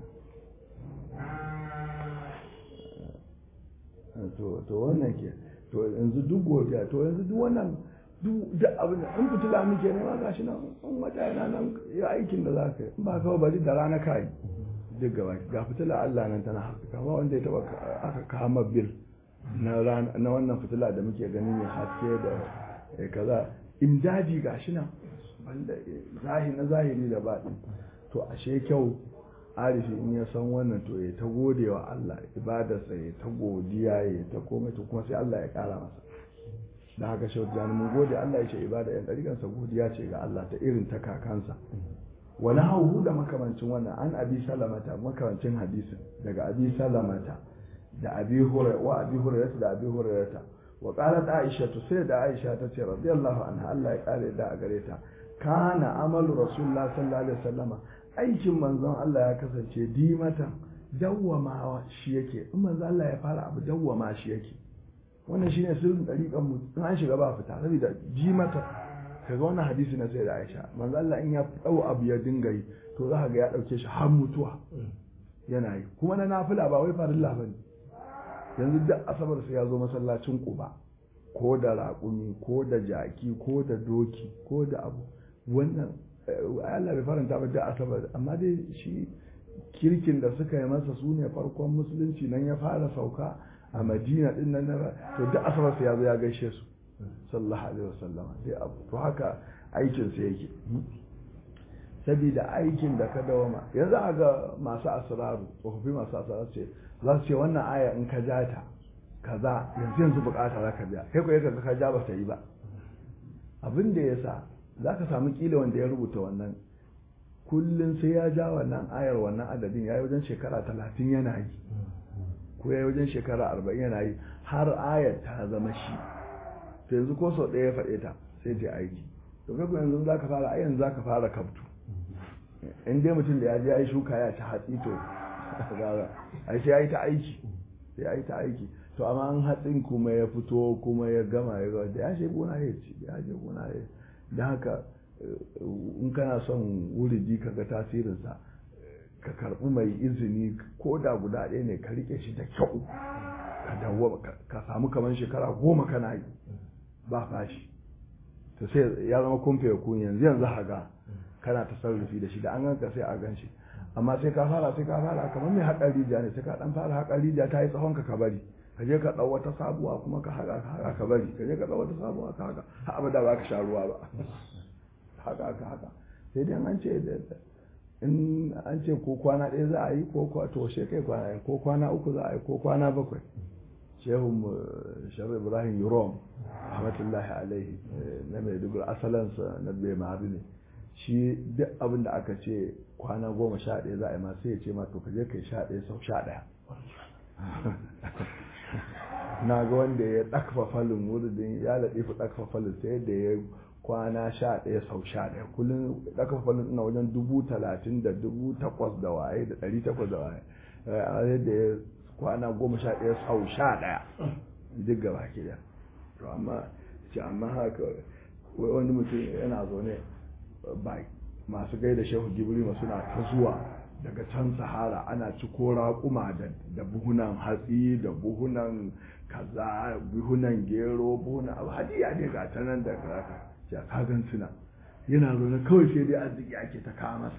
to wannan ke to yanzu duk godiya to yanzu duk wannan duk da abin da in fitila muke nema gashi nan in wata yana nan ya aikin da za ka yi in ba kawai bari da rana ka yi duk gaba ga fitila Allah nan tana haka kama wanda ya taba aka kama bil na na wannan fitila da muke gani mai haske da kaza imdadi gashi nan wanda zahiri na zahiri da baɗin to ashe kyau arifi in ya san wannan to ya ta gode wa Allah ibadarsa ya ta godiya ya ta komai to kuma sai Allah ya kara masa da haka shi wata mun gode Allah ya ce ibada yan ɗarikansa godiya ce ga Allah ta irin ta kakansa wani hauhu da makamancin wannan an abi salamata makamancin hadisin daga abi salamata da abi hurairah wa abi hurairah da abi hurairah wa qalat aisha to sai da aisha ta ce radiyallahu anha Allah ya kare da a gare ta kana amalu rasulullah sallallahu alaihi wasallama aikin manzon Allah ya kasance dimatan dawwama shi yake in manzon Allah ya fara abu dawwama shi yake wannan shine sirrin dariƙan mu in an shiga ba fita saboda jimata kaga wannan hadisi na sai da Aisha manzon Allah in ya dau abu ya dinga yi to za ka ga ya dauke shi har mutuwa yana yi kuma na nafila ba wai farilla bane yanzu duk asabar sai ya zo masallacin Quba ko da raƙumi ko da jaki ko da doki ko da abu wannan Allah bai faranta ba da asabar amma dai shi kirkin da suka yi masa su ne farkon musulunci nan ya fara sauka a madina din nan to duk asabar sai ya zo ya gaishe su sallallahu alaihi wasallam sai abu to haka aikin sa yake sabida aikin da ka dawama yanzu a ga masu asraru tsofaffi masu asraru ce za su ce wannan aya in ka ja ta kaza yanzu yanzu bukata za ka biya kai ko yaka ka ja ba ta yi ba abin da ya sa za ka samu kila wanda ya rubuta wannan kullum sai ya ja wannan ayar wannan adadin ya yi wajen shekara talatin yana yi ko ya yi wajen shekara arba'in yana yi har ayar ta zama shi to yanzu ko sau ɗaya ya faɗe ta sai ta aiki to kai yanzu za ka fara ayan za ka fara kaftu in dai mutum da ya je ya yi shuka ya ci hatsi to ai sai ya yi ta aiki sai ya yi ta aiki to amma an hatsin kuma ya fito kuma ya gama ya gama da ya je gona ya ci da ya je gona ya da haka in kana son wuridi ka ga tasirinsa ka karɓi mai izini ko da guda ɗaya ne ka rike shi da kyau ka dawo ka samu kamar shekara goma kana yi ba fashi to sai ya zama kumfe kun yanzu yanzu haga kana tasarrufi da shi da an ganka sai a gan shi amma sai ka fara sai ka fara kamar mai haƙar rijiya ne sai ka ɗan fara haƙar rijiya ta yi tsawon ka ka bari ka je ka ɗau wata sabuwa kuma ka haƙa ka haƙa ka bari ka je ka ɗau wata sabuwa ka haƙa har abada ba ka sha ruwa ba haka ka haka sai dai an ce in an ce ko kwana ɗaya za a yi ko to she kai kwana ɗaya ko kwana uku za a yi ko kwana bakwai shehun sharu ibrahim yurom rahmatullahi alaihi na mai dubur asalansa na bai mahabi ne shi duk abin da aka ce kwana goma sha ɗaya za a yi ma sai ya ce ma to ka je kai sha ɗaya sau sha ɗaya na ga wanda ya ɗakfa falin wuridin ya laɗe fi ɗakfa falin sai da ya kwana sha ɗaya sau sha ɗaya kullum ɗakfa falin ina wajen dubu talatin da dubu takwas da waye da ɗari takwas da waye a yadda ya kwana goma sha ɗaya sau sha ɗaya duk gaba ke da to amma ce amma haka wai wani mutum yana zaune ba masu gaida shehu gibrima suna ta zuwa daga can sahara ana ci ko raƙuma da buhunan hatsi da buhunan kaza buhunan gero buhunan abu hadiya ne ga ta nan da raka ya kagan suna yana zaune kawai sai dai arziki ake ta kawo masa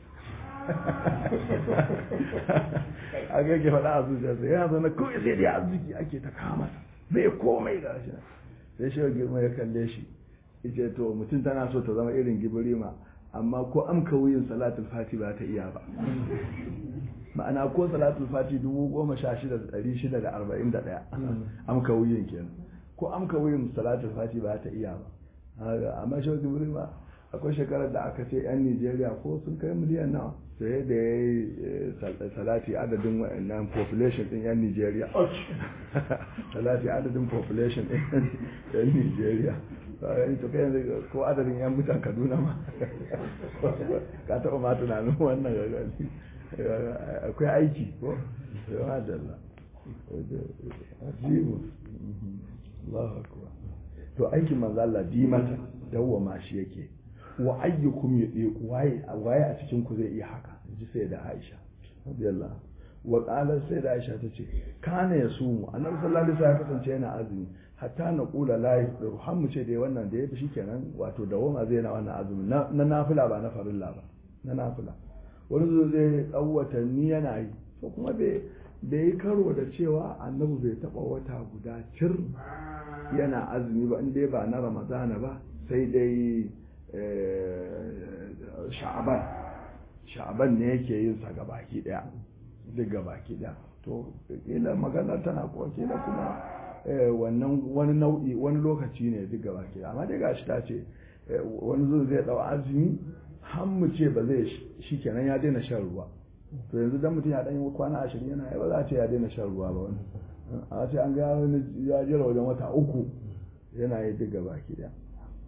a ga ke faɗa a zuciyarsa yana zaune kawai sai dai arziki ake ta kawo masa bai komai ga shi sai shi girma ya kalle shi ita to mutum tana so ta zama irin gibirima amma ko amka wuyin salatul fati ba ta iya ba ma'ana ko salatul fati dubu goma sha shida da ɗari shida da arba'in da ɗaya amka wuyin kenan ko amka wuyin salatul fati ba ta iya ba amma shi gibirima akwai shekarar da aka ce 'yan nigeria ko sun kai miliyan nawa sai da ya yi salati adadin wa'annan population din 'yan nigeria salati adadin population din 'yan nigeria to kai yanzu ko adadin 'yan mutan kaduna ma ka taɓa ma tunanin wannan gagari akwai aiki ko yawa dalla ajibu Allahu akbar to aikin manzo Allah bi mata dawwama shi yake wa ayyukum yudiku waye waye a cikin ku zai iya haka ji sai da Aisha radiyallahu wa qala sai da Aisha tace kana yasumu annabi sallallahu alaihi wasallam kasance yana azumi hatta na kula la yafdiru har mu ce dai wannan da yafi shikenan wato dawama zai na wannan azumi na nafila ba na farilla ba na nafila wani zo zai dau watanni yana yi to kuma bai bai yi karo da cewa annabi bai taba wata guda cir yana azumi ba inda ba na ramadana ba sai dai sha'aban sha'aban ne yake yin sa gabaki daya duk gabaki daya to kila magana tana ko kila kuma wannan wani nau'i wani lokaci ne duk gabaki daya amma dai gashi ta ce wani zo zai dau azumi har mu ce ba zai shikenan ya daina shan ruwa to yanzu dan mutum ya dan yi kwana ashirin yana ba za a ce ya daina shan ruwa ba wani a ce an ga wani ya jira wajen wata uku yana yi duk gabaki daya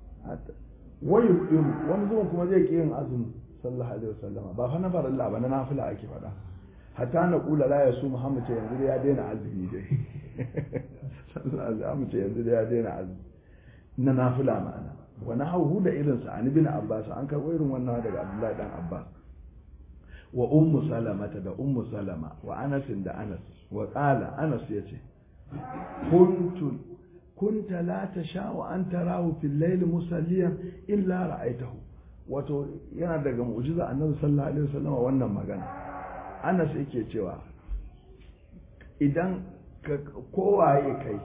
wani yuqimu wani zuwan kuma zai ki yin azumi sallallahu alaihi wasallama ba fa na farilla ba na nafila ake faɗa hatta na kula la ya su muhammad ce yanzu ya daina azumi dai sallallahu alaihi ce yanzu ya daina azumi na nafila ma'ana wa nahawu da irin sa ani bin abbas an karɓo irin wannan daga abdullahi dan abbas wa ummu salamata da ummu salama wa anas da anas wa qala anas yace kuntu كنت لا تشاء أن تراه في الليل مسليا إلا رأيته wato yana daga mu'jiza annabi sallallahu alaihi wasallam wannan magana Anas yake cewa idan kowaye kai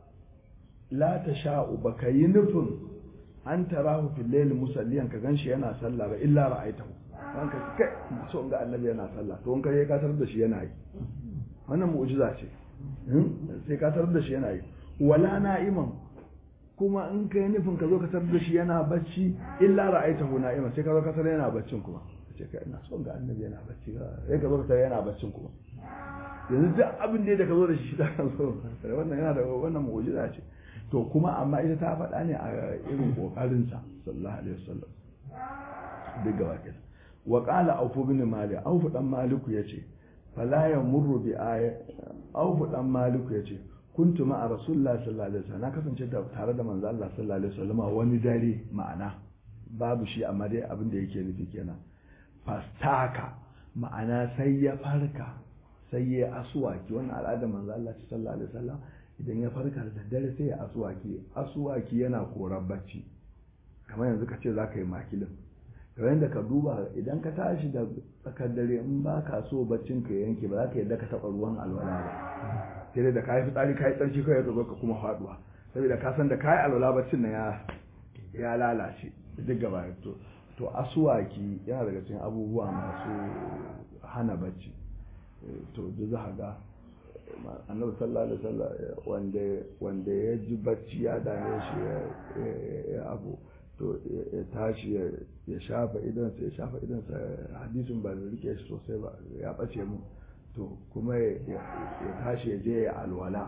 la ta sha'u baka yi nufin an tarahu fil layl musalliyan ka ganshi yana sallah ba illa ra'aitahu dan ka kai so ga annabi yana sallah to in ka ka tarar da shi yana yi wannan mu'jiza ce sai ka tarar da shi yana yi wala na'iman kuma in kai nufin ka zo ka tarar da shi yana bacci illa ra'aitahu na'iman sai ka zo ka tarar yana baccin kuma ce kai ina son ga annabi yana bacci sai ka zo ka tarar yana baccin kuma yanzu duk abin da ka zo da shi da kan so wannan yana da wannan mu'jiza ce to kuma amma ita ta faɗa ne a irin kokarin sa sallallahu alaihi wasallam duk gaba kenan wa qala awfu bin malik awfu dan maliku yace fala yamurru bi aya awfu dan maliku yace kuntu ma'a rasulullah sallallahu alaihi wasallam na kasance da tare da manzo Allah sallallahu alaihi wasallam wani dare ma'ana babu shi amma dai abin da yake nufi kenan fastaka ma'ana sai ya farka sai ya asuwaki wannan al'adar manzo Allah sallallahu alaihi wasallam idan ya farka da daddare sai ya asuwaki asuwaki yana korar bacci kamar yanzu ka ce za ka yi makilin kamar yadda ka duba idan ka tashi da tsakar dare in ba ka so baccin ka yanke ba za ka yadda ka taɓa ruwan alwala ba sai dai da ka yi fitsari ka yi tsarki kawai ka zo ka kuma faɗuwa saboda ka san da ka yi alwala baccin na ya lalace duk gaba to to asuwaki yana daga cikin abubuwa masu hana bacci to duk za ga annabi sallallahu alaihi wasallam wanda wanda ya ji bacci ya dame shi ya abu to ya tashi ya shafa idansa ya shafa idansa hadisin ba da rike shi sosai ba ya bace mu to kuma ya tashi ya je ya alwala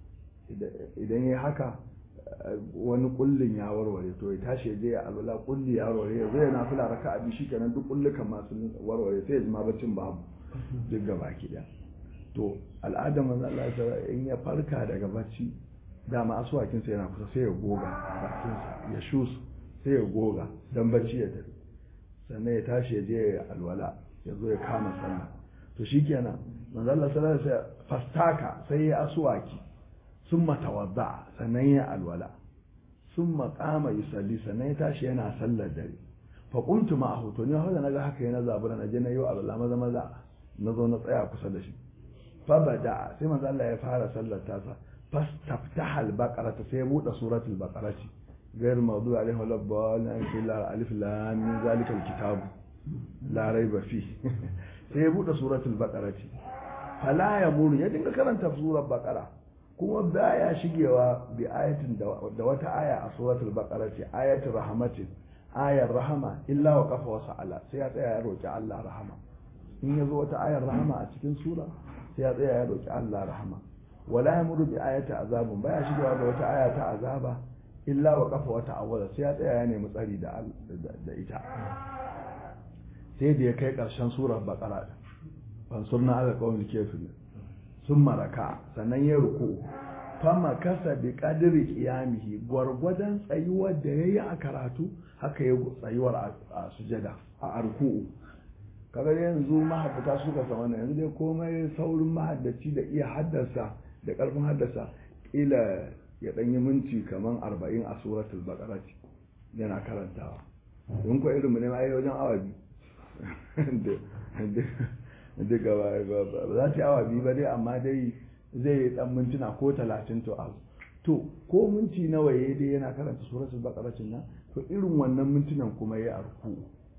idan ya haka wani kullin ya warware to ya tashi ya je ya alwala kulli ya warware ya zai na fila raka abi shi kenan duk kullukan masu warware sai ya ji ma baccin babu duk gaba ki to al'adar manzo Allah ya in ya farka daga bacci dama asuwakin sa yana kusa sai ya goga bakin sa ya shus sai ya goga dan bacci ya tafi sannan ya tashi ya je ya alwala ya zo ya kama sallah to shikenan manzo Allah sallallahu alaihi wasallam fastaka sai ya aswaki summa tawadda sannan ya alwala summa qama yusalli sannan ya tashi yana sallar dare fa qumtu ma'ahu to ni haka naga haka yana zabura na je na yi alwala maza maza na zo na tsaya kusa da shi fa bada sai manzo Allah ya fara sallar tasa fastaftaha al-baqara sai ya bude suratul baqarati غير الموضوع عليه ولا الضالين في الف لام من ذلك الكتاب لا ريب فيه sai ya buɗe suratul baqara ce fala ya muru ya dinga karanta surar baqara kuma baya shigewa bi ayatin da wata aya a suratul baqara ce ayatul rahmatin ayar rahama illa wa qafa wa sa'ala sai ya tsaya ya roki Allah rahama in yazo wata ayar rahama a cikin sura sai ya tsaya ya roki Allah rahama wala ya muru bi ayati azabun baya shigewa da wata aya ta azaba illa wa qafa wa ta'awwala sai ya tsaya ya nemi tsari da da ita sai da ya kai ƙarshen surar baƙara ɗin fansurna ala ƙawar kefin sun maraka sannan ya ruku fama kasa bi ƙadiri ƙiyamihi gwargwadon tsayuwar da ya yi a karatu haka ya tsayuwar a sujada a arku'u kaga yanzu mahaddata suka sama na yanzu dai komai saurin mahaddaci da iya haddasa da ƙarfin haddasa ƙila ya ɗan yi minti kamar arba'in a suratul baƙara yana karantawa in ko irin mu ne ma wajen awa biyu duka ba za ta yi awa biyu ba dai amma dai zai yi dan mintuna ko talatin to abu to ko minti nawa ya dai yana karanta suratul baqara nan to irin wannan mintunan kuma ya arku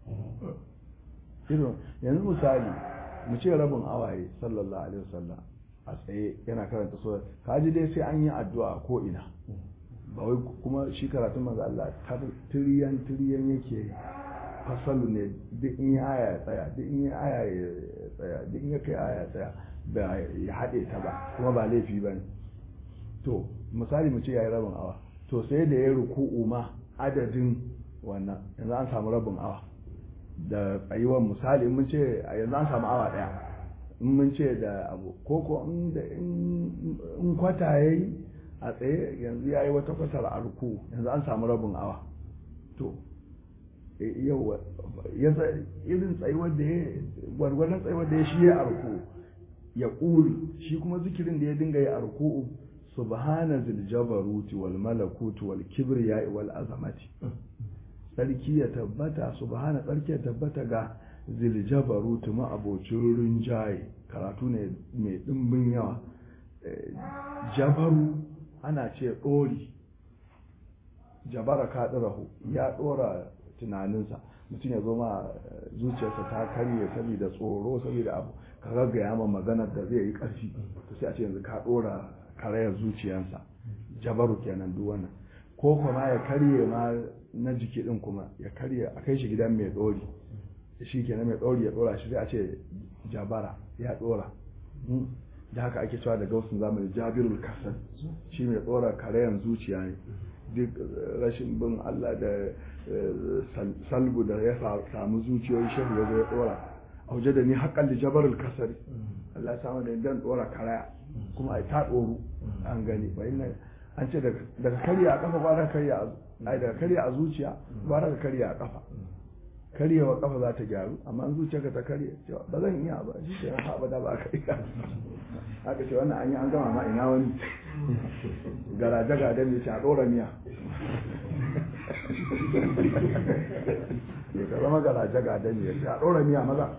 irin yanzu misali mu ce rabin awaye sallallahu alaihi wasallam a tsaye yana karanta surat kaji dai sai an yi addu'a ko ina ba wai kuma shi karatun manzo Allah tiriyan tiriyan yake fasalu ne duk in ya aya ya tsaya duk in ya aya ya tsaya duk in ya kai aya ya tsaya ba ya haɗe ta ba kuma ba laifi ba ne to misali mu ce ya yi rabin awa to sai da ya ruku'u ma adadin wannan yanzu an samu rabin awa da tsayuwar misali mun ce yanzu an samu awa ɗaya in mun ce da abu ko ko in kwata ya yi a tsaye yanzu ya yi wata kwatar a ruku yanzu an samu rabin awa to yau irin tsayuwar da ya gwargwadon tsayuwar da ya shi ya arku ya ƙuri shi kuma zikirin da ya dinga ya arku subhana zil jabaruti wal malakuti wal kibriya wal azamati sarki ya tabbata subhana sarki ya tabbata ga zil jabaruti ma abocin rinjaye karatu ne mai dimbin yawa jabaru ana ce ɗori jabara kaɗirahu ya ɗora tunaninsa mutum ya zo ma zuciyarsa ta karye saboda tsoro saboda abu ka gaggaya ma maganar da zai yi ƙarfi to sai a ce yanzu ka ɗora karayar zuciyarsa jabaru kenan duk wannan ko kuma ya karye ma na jiki din kuma ya karye a kai shi gidan mai ɗori shi kenan mai ɗori ya ɗora shi sai a ce jabara ya ɗora da haka ake cewa da gausun zamani jabirul kasar shi mai ɗora karayan zuciya ne duk rashin bin Allah da salbu da ya samu zuciyoyi shehu ya zo ya dora a waje da ni haƙƙan da jabarul kasari Allah ya samu da dan dora karaya kuma ai ta doru an gani ba ina an ce daga karya a kafa ba daga karya a ai daga karya a zuciya ba daga karya a kafa karyewa kafa za ta gyaru amma an zuciyarka ta karye cewa ba zan iya ba shi ke ha abada ba ka iya haka ce wannan an yi an gama ma ina wani garaje gada mai ce a ɗora miya ya ka zama garaje gada ne ya ce a ɗora miya maza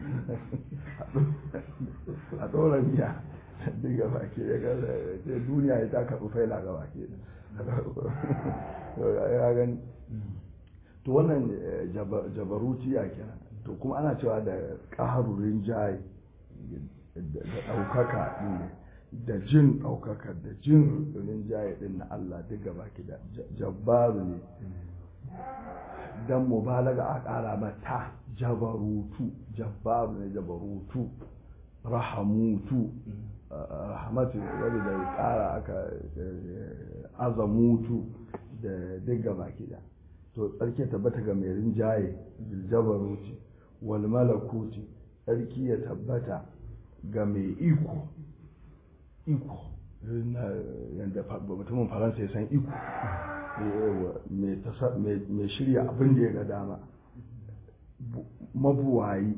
a ɗora miya duk gaba ke ya ce duniya ya ta karɓi faila gaba ke ya gani to wannan jabarutiya kenan to kuma ana cewa da ƙaharurin jaye da ɗaukaka ne da jin ɗaukaka da jin rinjaye ɗin na Allah duk gaba ki da jabbaru ne don mubalaga a ƙara mata jabarutu jabbaru ne jabarutu rahamutu rahamatu wadda da ƙara aka azamutu da duk gaba ki da to tsarki tabbata ga mai rinjaye jabaruti wal malakuti tsarki ya tabbata ga mai iko iko yadda mutumin faransa ya san iko mai shirya abin da ya ga dama mabuwayi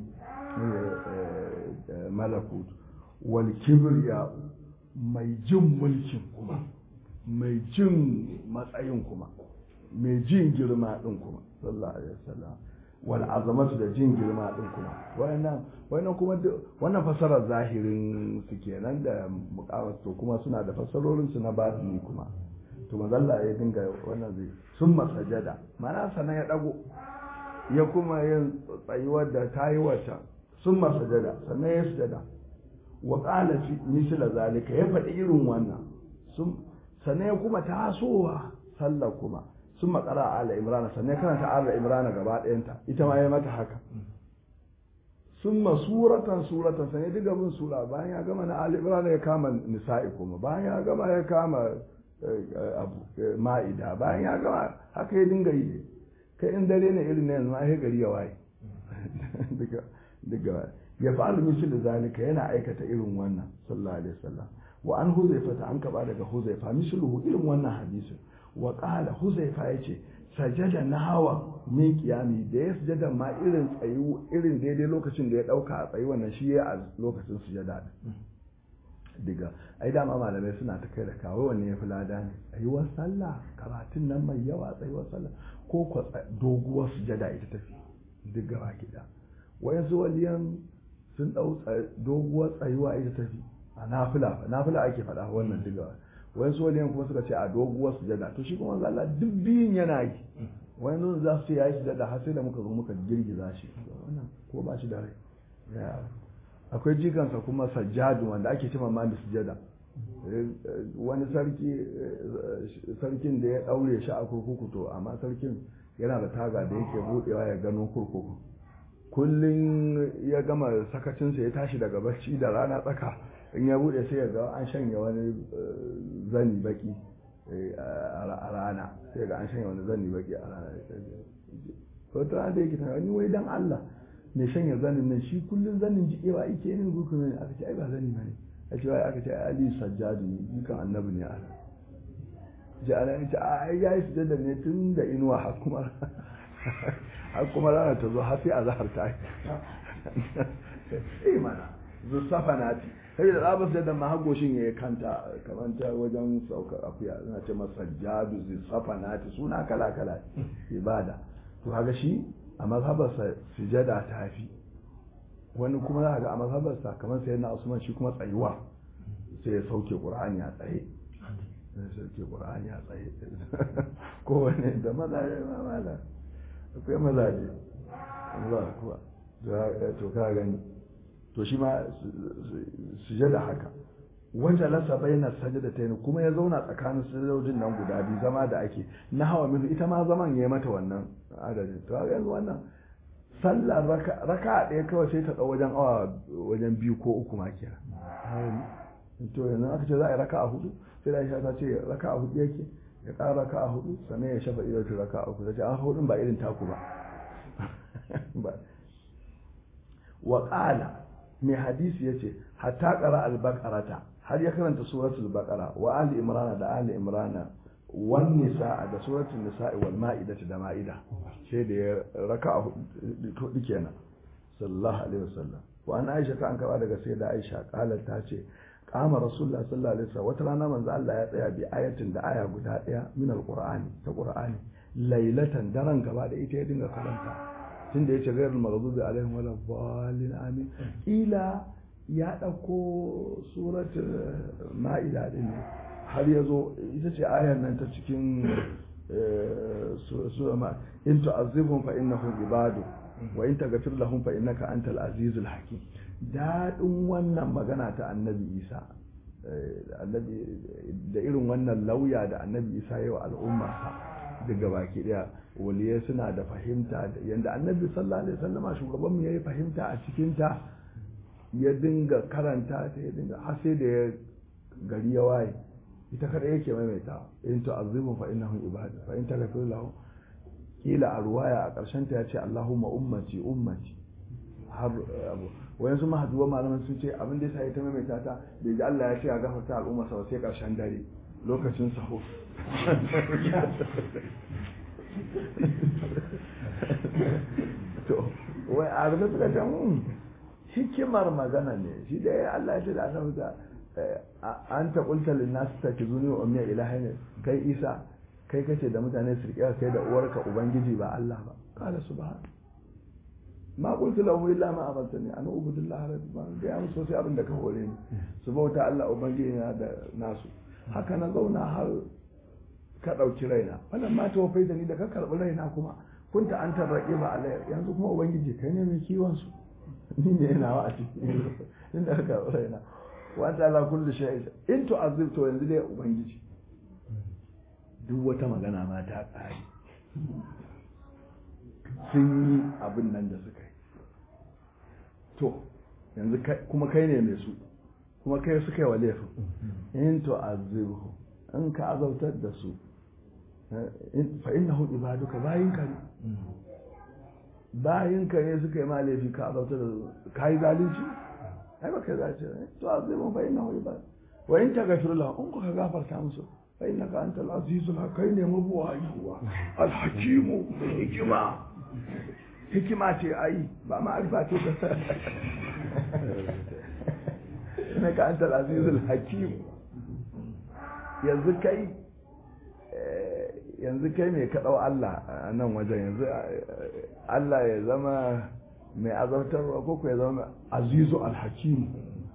malakut wal kibriya mai jin mulkin kuma mai jin matsayin kuma mai jin girma din kuma sallallahu alaihi wasallam wal azamatu da jin girma din kuma wannan wannan kuma wannan fasarar zahirin su kenan da muqawat to kuma suna da fasarorin su na batini kuma to mazalla ya dinga wannan zai sun masajada mana sanan ya dago ya kuma yin tsayuwar da ta yi wata sun masajada sannan ya sujada wa qala fi misla zalika ya faɗi irin wannan sun sannan ya kuma tasowa sallah kuma sun makara ala imrana sannan karanta ala imrana gaba ɗayanta ita ma ya mata haka sun suratan suratan sannan diga bin sura bayan ya gama na ala imrana ya kama nisa'i kuma bayan ya gama ya kama abu ma'ida bayan ya gama haka ya dinga yi kai in dare ne irin na yanzu ma ya gari ya waye daga ya fa'alu misal da zalika yana aikata irin wannan sallallahu alaihi wasallam wa an huzaifa ta an kaba daga huzaifa misluhu irin wannan hadisin wa qala huzaifa yace sajada nahawa min qiyami da ya sujada ma irin tsayu irin daidai lokacin da ya dauka a tsayi wannan shi ya a lokacin sujada diga ai dama malamai suna ta kai da kawo wanne ya fi lada ne tsayuwar sallah karatun nan mai yawa tsayuwar sallah ko ko doguwar sujada ita tafi duk gaba gida wayansu waliyan sun dau doguwar tsayuwa ita tafi a nafila nafila ake faɗa wannan duk gaba wayansu waliyan kuma suka ce a doguwar sujada to shi kuma Allah duk biyun yana yi wayansu za su ce yayi sujada har sai da muka zo muka girgiza shi wannan ko ba shi da rai akwai jikansa kuma sajjadu wanda ake cima ma da sujada wani sarki sarkin da ya daure shi a kurkuku to amma sarkin yana da taga da yake budewa ya gano kurkuku kullum ya gama sakacinsa ya tashi daga bacci da rana tsaka in ya bude sai ya ga an shanya wani zani baki a rana sai ga an shanya wani zani baki a rana wata rana da yake tunani wai dan Allah mai shanya zanin nan shi kullum zanin jikewa yake ne gurku ne aka ce ai ba zani bane a ce aka ce ali sajjadu ne dukan annabi ne ala ji ala ya ce ai yayi sujada ne tun da inuwa har kuma har kuma rana ta zo har sai azhar ta yi mana zusafa nati sai da zaɓa sai da mahagoshin ya kanta kamar ta wajen saukar akuya suna ce masa sajjadu zusafa nati suna kala kala ibada to kaga shi a mazhabarsa sujada ta fi wani kuma za a ga a mazhabarsa kamar sai na usman shi kuma tsayuwa sai ya sauke qur'ani a tsaye sai sauke qur'ani a tsaye kowane da mazaje ma mala akwai mazaje Allah kuwa to ka gani to shi ma sujada haka wanda lasa bayyana sajada ta kuma ya zauna tsakanin sujadojin nan guda biyu zama da ake na hawa minu ita ma zaman ya mata wannan adadin to yanzu wannan sallar raka ɗaya kawai sai ta ɗau wajen awa wajen biyu ko uku ma kira to yanzu aka ce za a yi raka a hudu sai da aisha ta ce raka a hudu yake ya ƙara raka a hudu sannan ya shafa idan raka a uku ta ce a hudun ba irin taku ba wa ƙala mai hadisi ya ce hatta ƙara albaƙarata har ya karanta suratul baqara wa ali imrana da ali imrana wan nisaa da suratul nisaa wal ma'ida da ma'ida sai da ya raka hudu kenan sallallahu alaihi wasallam wa an aisha ta an kaba daga sai da aisha qalat ta ce qama rasulullah sallallahu alaihi wasallam wata rana manzo Allah ya tsaya bi ayatin da aya guda daya min alqur'ani ta qur'ani lailatan daren gaba da ita ya dinga karanta tunda yace ghairul maghdubi alaihim wala dhalin amin ila ya ɗauko suratul ma'ida ɗin ne har ya zo ita ce ayar nan ta cikin sura ma in tu'azzibhum fa innahum ibadu wa in taghfir lahum fa innaka antal azizul hakim dadin wannan magana ta annabi Isa annabi da irin wannan lauya da annabi Isa yayi wa al'umma daga baki daya waliyai suna da fahimta yanda annabi sallallahu alaihi wasallama shugabanmu yayi fahimta a cikin ta ya dinga karanta ta ya dinga har sai da ya gari ya waye ita kada yake maimaita in tu'azzibu fa innahum ibadu fa in taghfir lahum kila a ruwaya a ƙarshen ta yace Allahumma ummati ummati har abu wayan su mahaduwa malaman sun ce abin da yasa ya ta maimaita ta bai ji Allah ya ce a gafarta al'umma sa sai ƙarshen dare lokacin saho to wai a rufe suka ce mun hikimar magana ne shi dai Allah ya ce da annabi da an ta kulta linnas ta ki zuni wa ummiya ilahi ne kai isa kai kace da mutane su riƙe kai da uwarka ubangiji ba Allah ba qala subhan ma qultu lahum illa ma amartani an ubudillah rabbi ma ga ya musu sai abin da ka hore ni su bauta Allah ubangiji na da nasu haka na zauna har ka ɗauki raina wannan ma ta wafai da ni da ka karɓi raina kuma kunta an tarraƙe ba alayya yanzu kuma ubangiji kai ne mai kiwon su ni ne nawa a cikin inda ka karɓi raina wata ala kulli shay in to azib to yanzu dai ubangiji duk wata magana ma ta ƙare sun yi abin nan da suka yi to yanzu kuma kai ne mai su kuma kai suka yi wa laifin in to azibhu in ka azautar da su fa innahu ibaduka bayinka ne bayinka ne suka yi ma laifi ka azautar da su ka yi zalunci ai ba kai zalunci ne to azibhu fa innahu ibad wa in taghfir lahum in ka gafarta musu fa innaka antal azizul hakim ne mabuwayi al-hakimu hikima hikima ce ai ba ma'arifa ce ta innaka antal azizul hakim yanzu kai yanzu kai mai kaɗau Allah a nan wajen yanzu Allah ya zama mai azabtarwa ko ku ya zama azizu alhakim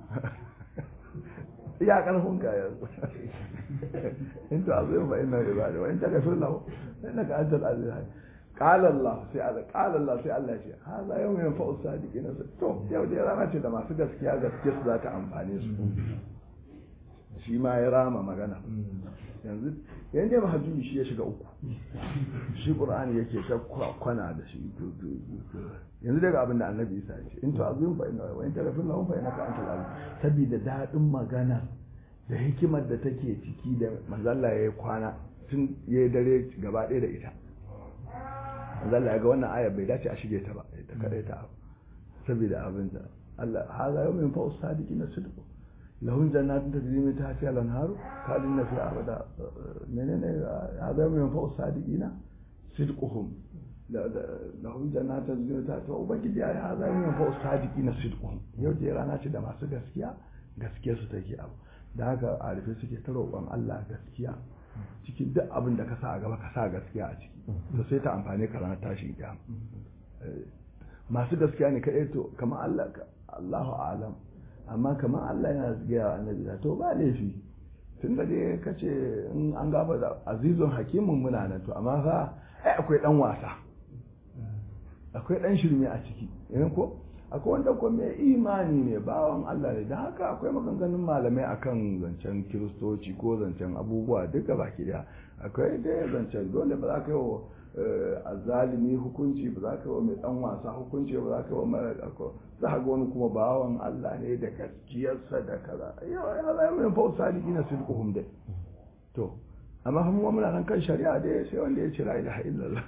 ya karfin ka yanzu in to azu ba inna ibada wa in ta gafir lahu innaka antal aziz قال الله sai Allah قال الله sai Allah ce haza yau mai fa'u sadiqin to yau dai rana ce da masu gaskiya gaskiya su za ta amfane su shi ma ya rama magana yanzu yanzu ba hajjubi shi ya shiga uku shi qur'ani yake ta kwana da shi yanzu daga abin da annabi isa ya ce in to azim fa inna wa in taghfir lahum fa innaka antal aziz sabida dadin magana da hikimar da take ciki da manzalla yayi kwana tun yayi dare gaba ɗaya da ita manzalla ya ga wannan ayar bai dace a shige ta ba ta kadai ta saboda abin da Allah haza yawmin fa usadiqina sidqu lahun jannatin tajri min tahtiha al-anharu khalidina fiha abada menene hada min fa sadiqina sidquhum lahun jannatin tajri min tahtiha ubangiji ya hada min fa sadiqina sidquhum yau je rana ce da masu gaskiya gaskiya su take abu da haka arife suke ta roƙon Allah gaskiya cikin duk abin da ka sa a gaba ka sa gaskiya a ciki to sai ta amfane ka ranar tashin kiyama masu gaskiya ne kaɗai to kamar Allah Allahu a'lam amma kamar Allah yana gaya wa annabi da to ba laifi tun da dai ka ce in an gaba da azizun hakimin muna nan to amma fa ai akwai dan wasa akwai dan shirme a ciki irin ko akwai wanda ko mai imani ne bawan Allah ne don haka akwai maganganun malamai akan zancen kiristoci ko zancen abubuwa duka baki daya akwai dai zancen dole ba za ka yi wa azalimi hukunci ba za ka yi wa mai dan wasa hukunci ba za ka yi wa mara za ga wani kuma bawan Allah ne da gaskiyarsa da kaza yau ya zai mai fa sadiki na sidquhum dai to amma kuma muna nan kan shari'a dai sai wanda ya ce la ilaha illallah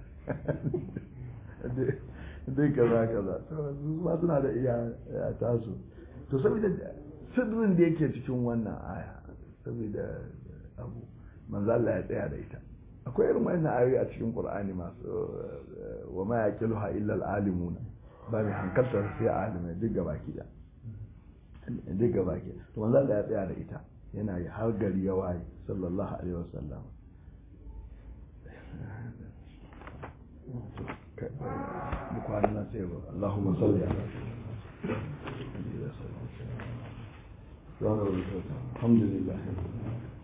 dai kaza kaza su ma suna da iya tasu to saboda sirrin da yake cikin wannan aya saboda abu manzo Allah ya tsaya da ita akwai irin wannan ayoyi a cikin Qur'ani masu wa ma yaqiluha illa al-alimun ba mai hankaltar sai alimai duk gaba ki da duk gaba ki to manzo Allah ya tsaya da ita yana yi har gari ya waye sallallahu alaihi wasallam bukwanan sai ba Allahumma salli ala الحمد لله